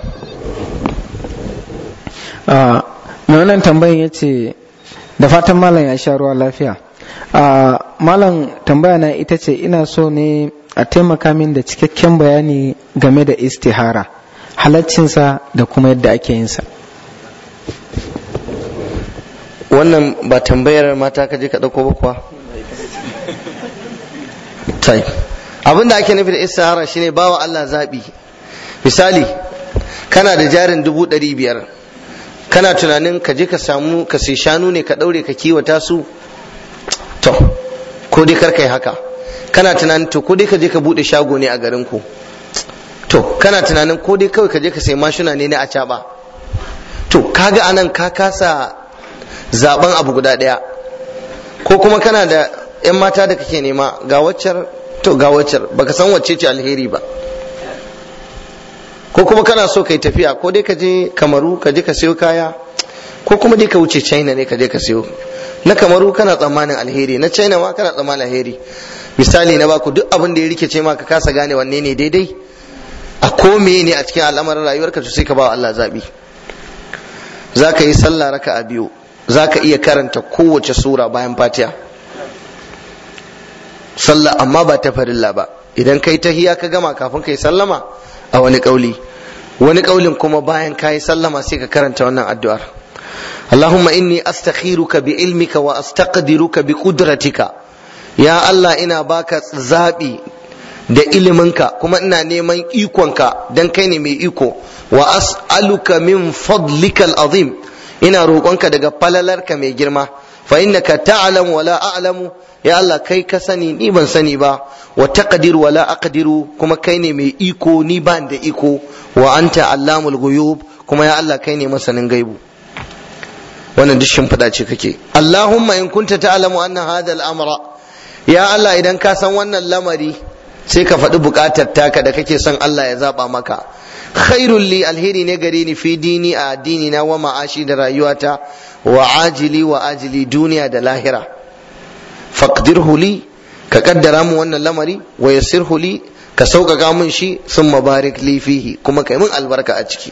mai wannan tambayin ya ce da fatan malam ya sha ruwa lafiya malam tambaya na ita ce ina so ne a taimaka min da cikakken bayani game da istihara halaccinsa da kuma yadda ake yinsa wannan ba tambayar mata ka je ka ɗauko ba kuwa abin da ake nufi da istihara shine bawa Allah zaɓi misali kana da jarin dubu ɗari biyar kana tunanin ka je ka samu ka sai shanu ne ka ɗaure ka kiwata su to ko dai kar kai haka kana tunanin to ko dai ka je ka buɗe shago ne a garin ku to kana tunanin ko dai kawai ka je ka sai mashina ne na acaɓa to kaga anan ka kasa zaben abu guda ɗaya ko kuma kana da 'yan mata da kake nema ga waccar to ga waccar baka san wacce ce alheri ba ko kuma kana so kai tafiya ko dai ka je kamaru ka je ka siyo kaya ko kuma dai ka wuce china ne ka je ka siyo na kamaru kana tsammanin alheri na china ma kana tsammanin alheri misali na baku duk abin da ya rikice ma ka kasa gane wanne ne daidai a ko ne a cikin al'amarin rayuwarka to sai ka ba Allah zabi za ka yi sallah raka a biyu za ka iya karanta kowace sura bayan fatiha sallah amma ba ta farilla ba idan kai tahiya ka gama kafin kai sallama a wani kauli wani kaulin kuma bayan kayi sallama sai ka karanta wannan addu'ar Allahumma inni astakhiruka bi ilmika wa astaqdiruka bi qudratika ya Allah ina baka zabi da iliminka kuma ina neman ikonka dan kai ne mai iko wa as'aluka min fadlikal azim ina roƙonka daga falalarka mai girma fa innaka ta'lamu wa la a'lamu ya Allah kai ka sani ni ban sani ba wa taqdir wa la aqdiru kuma kai ne mai iko ni ban da iko wa anta allamul ghuyub kuma ya Allah kai ne masanin gaibu wannan duk shimfiɗa ce kake Allahumma in kunta ta'lamu anna hadha al-amra ya Allah idan ka san wannan lamari sai ka faɗi buƙatar taka da kake son Allah ya zaba maka khairul li alheri ne gare ni fi dini a addini na wa ma'ashi da rayuwata wa ajili wa ajili duniya da lahira faqdirhu li ka kaddara mu wannan lamari wa yassirhu li ka sauƙaƙa mun shi sun mabarik li fihi kuma kai mun albarka a ciki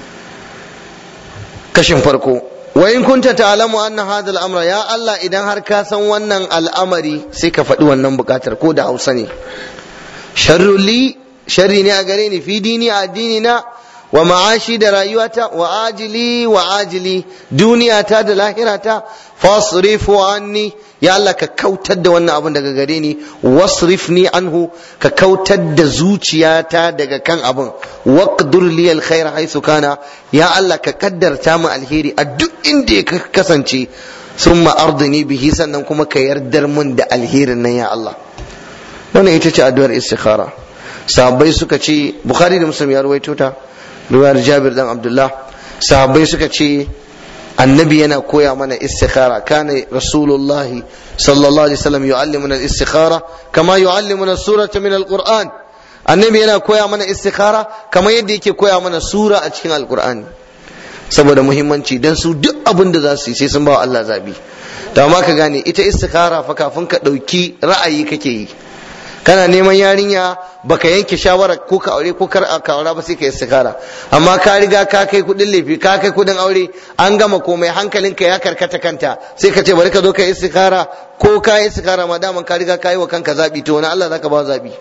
kashin farko wa in kunta ta'lamu anna hadha al-amra ya Allah idan har ka san wannan al'amari sai ka faɗi wannan buƙatar ko da Hausa ne sharru li sharri ne a gare ni fi dini a addini na wa ma'ashi da rayuwata wa ajili wa ajili duniyata da lahirata fasrifu anni ya Allah ka kautar da wannan abun daga gare ni wasrifni anhu ka kautar da zuciyata daga kan abun waqdur li alkhair haythu kana ya Allah ka kaddarta mu alheri a duk inda ya kasance summa ardini bihi sannan kuma ka yardar mun da alherin nan ya Allah wannan ita ce addu'ar istikhara sahabbai suka ce bukhari da muslim ya ruwaito ta riwayar jabir dan abdullah sahabbai suka ce annabi yana koya mana istikhara kana rasulullahi sallallahu alaihi wasallam yu'allimuna al-istikhara kama yu'allimuna surata min al-qur'an annabi yana koya mana istikhara kamar yadda yake koya mana sura a cikin alqur'ani saboda muhimmanci dan su duk abin da za su yi sai sun ba wa Allah zabi to amma ka gane ita istikhara fa kafin ka dauki ra'ayi kake yi kana neman yarinya baka yanke shawara ko ka aure ko kar ka aura ba sai ka istikara amma ka riga ka kai kudin lefi ka kai kudin aure an gama komai hankalinka ya karkata kanta sai ka ce bari ka zo ka istikara ko ka yi istikara ma daman ka riga ka yi wa kanka zabi to wani Allah zaka ba zabi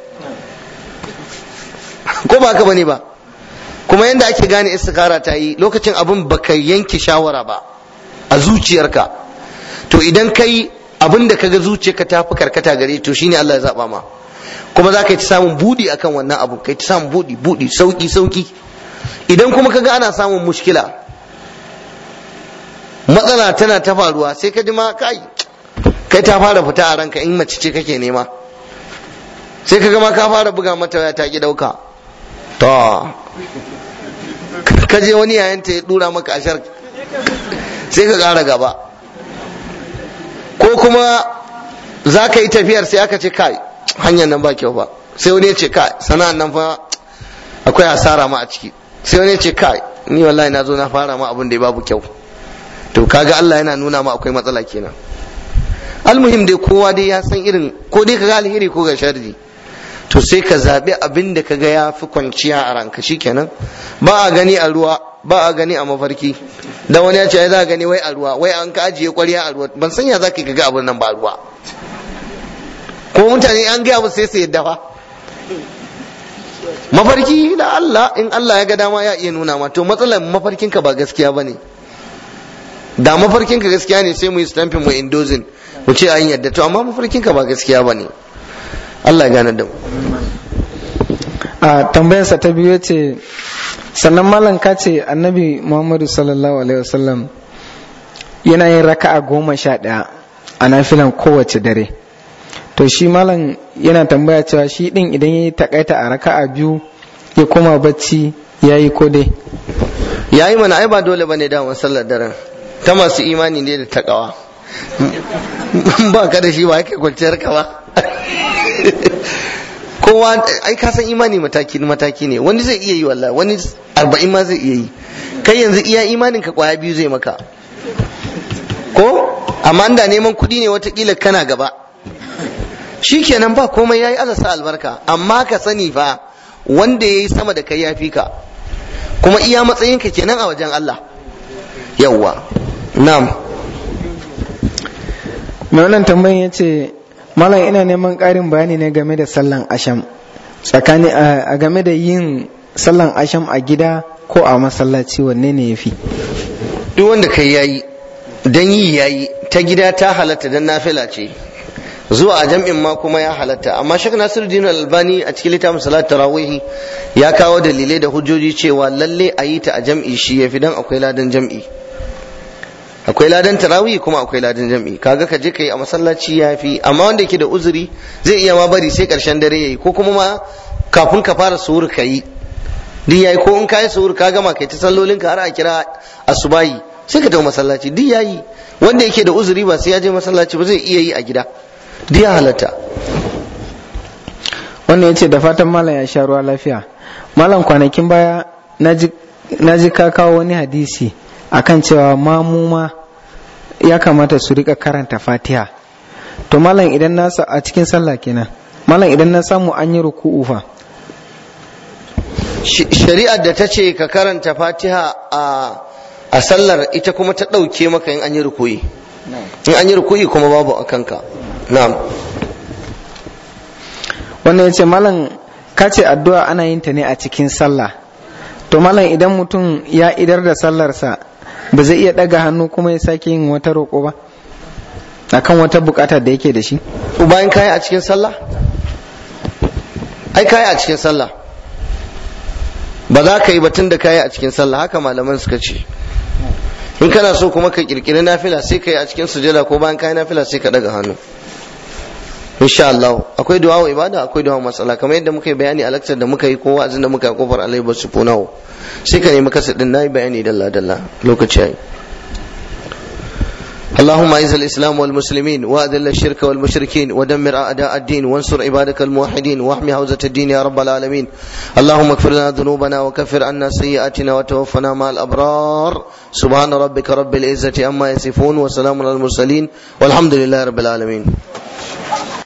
ko ba ka bane ba kuma yanda ake gane istikara ta yi lokacin abin baka yanke shawara ba a zuciyarka to idan kai abin da kaga zuciyarka ta fi karkata gare to shine Allah ya zaba ma kuma za ka yi samun budi akan wannan abu kai ta samun budi budi sauki sauki idan kuma kaga ana samun mushkila matsala tana ta faruwa sai ka ji ma kai kai ta fara fita a ranka in mace ce kake nema sai ka ma ka fara buga mata waya ta ki dauka to ka je wani yayan ta ya dura maka ashar sai ka kara gaba ko kuma za ka yi tafiyar sai aka ce kai hanyar nan ba kyau ba sai wani ya ce kai sana'an nan fa akwai asara ma a ciki sai wani ya ce kai ni wallahi na zo na fara ma abin da ya babu kyau to kaga Allah yana nuna ma akwai matsala kenan almuhim dai kowa dai ya san irin ko dai kaga alheri ko ga sharri to sai ka zabi abin da kaga ya fi kwanciya a ranka shikenan ba a gani a ruwa ba a gani a mafarki da wani ya ce ai za a gani wai a ruwa wai an ka ajiye kwarya a ruwa ban san ya za ka ga abin nan ba a ruwa ko mutane an gaya musu sai su yadda fa mafarki da Allah in Allah ya ga dama ya iya nuna ma to matsalar mafarkin ka ba gaskiya bane da mafarkin ka gaskiya ne sai mu yi stamping mu indozin mu ce an yadda to amma mafarkin ka ba gaskiya bane Allah ya gane da mu a tambayarsa ta biyu ce sannan malam ka ce annabi muhammadu sallallahu alaihi wasallam yana yin raka'a goma sha ɗaya a nafilan kowace dare to shi malam yana tambaya cewa shi din idan ya yi takaita a raka'a biyu ya koma bacci ya yi ko dai ya yi mana ai ba dole bane da sallar daren ta masu imani ne da takawa ba ka da shi ba kai kwanciyar ka ba kowa ai ka san imani mataki mataki ne wani zai iya yi wallahi wani arba'in ma zai iya yi kai yanzu iya imanin ka kwaya biyu zai maka ko amma da neman kuɗi ne watakila kana gaba shikenan ba komai yayi Allah sa albarka amma ka sani fa wanda yayi sama da kai yafi ka kuma iya matsayin ka kenan a wajen Allah yawwa na'am mai wannan tambayin yace malam ina neman ƙarin bayani ne game da sallan asham tsakani a game da yin sallan asham a gida ko a masallaci wanne ne yafi duk wanda kai yayi dan yi yayi ta gida ta halatta dan nafila ce zuwa a jam'in ma kuma ya halatta amma shek nasiruddin albani a cikin littafin salat tarawih ya kawo dalilai da hujjoji cewa lalle a yi ta a jam'i shi yafi dan akwai ladan jam'i akwai ladan tarawih kuma akwai ladan jam'i kaga ka je kai a masallaci yafi amma wanda yake da uzuri zai iya ma bari sai karshen dare yayi ko kuma ma kafin ka fara suhur ka yi duk yayi ko in ka yi suhur ka gama kai ta sallolin ka har a kira asubahi sai ka tafi masallaci duk yayi wanda yake da uzuri ba sai ya je masallaci ba zai iya yi a gida duk ya halatta wannan ya ce da fatan malam ya sha ruwa lafiya malam kwanakin baya na ji ka kawo wani hadisi akan cewa mamuma ya kamata su rika karanta fatiha to malam idan na a cikin sallah kenan malam idan na samu an yi ruku'u fa shari'ar da ta ce ka karanta fatiha a sallar ita kuma ta ɗauke maka in an yi ruku'i in an yi ruku'i kuma babu a kanka na'am wannan ya ce malam ka ce addu'a ana yin ta ne a cikin sallah to malam idan mutum ya idar da sallarsa ba zai iya ɗaga hannu kuma ya sake yin wata roƙo ba akan wata bukata da yake da shi bayan kayi a cikin sallah ai kayi a cikin sallah ba za ka yi batun da kayi a cikin sallah haka malaman suka ce in kana so kuma ka kirkiri nafila sai ka yi a cikin sujada ko bayan kayi nafila sai ka daga hannu insha Allah akwai du'a wa ibada akwai du'a matsala kamar yadda muka yi bayani a lakcar da muka yi ko wa'azin da muka yi kofar alai basu funawo sai ka nemi kasa din nayi bayani dalla dalla lokaci yayi اللهم اعز الاسلام والمسلمين واذل الشرك والمشركين ودمر اعداء الدين وانصر عبادك الموحدين واحمي حوزه الدين يا رب العالمين اللهم اغفر لنا ذنوبنا وكفر عنا سيئاتنا وتوفنا مع الابرار سبحان ربك رب العزه عما يصفون وسلام على المرسلين والحمد لله رب العالمين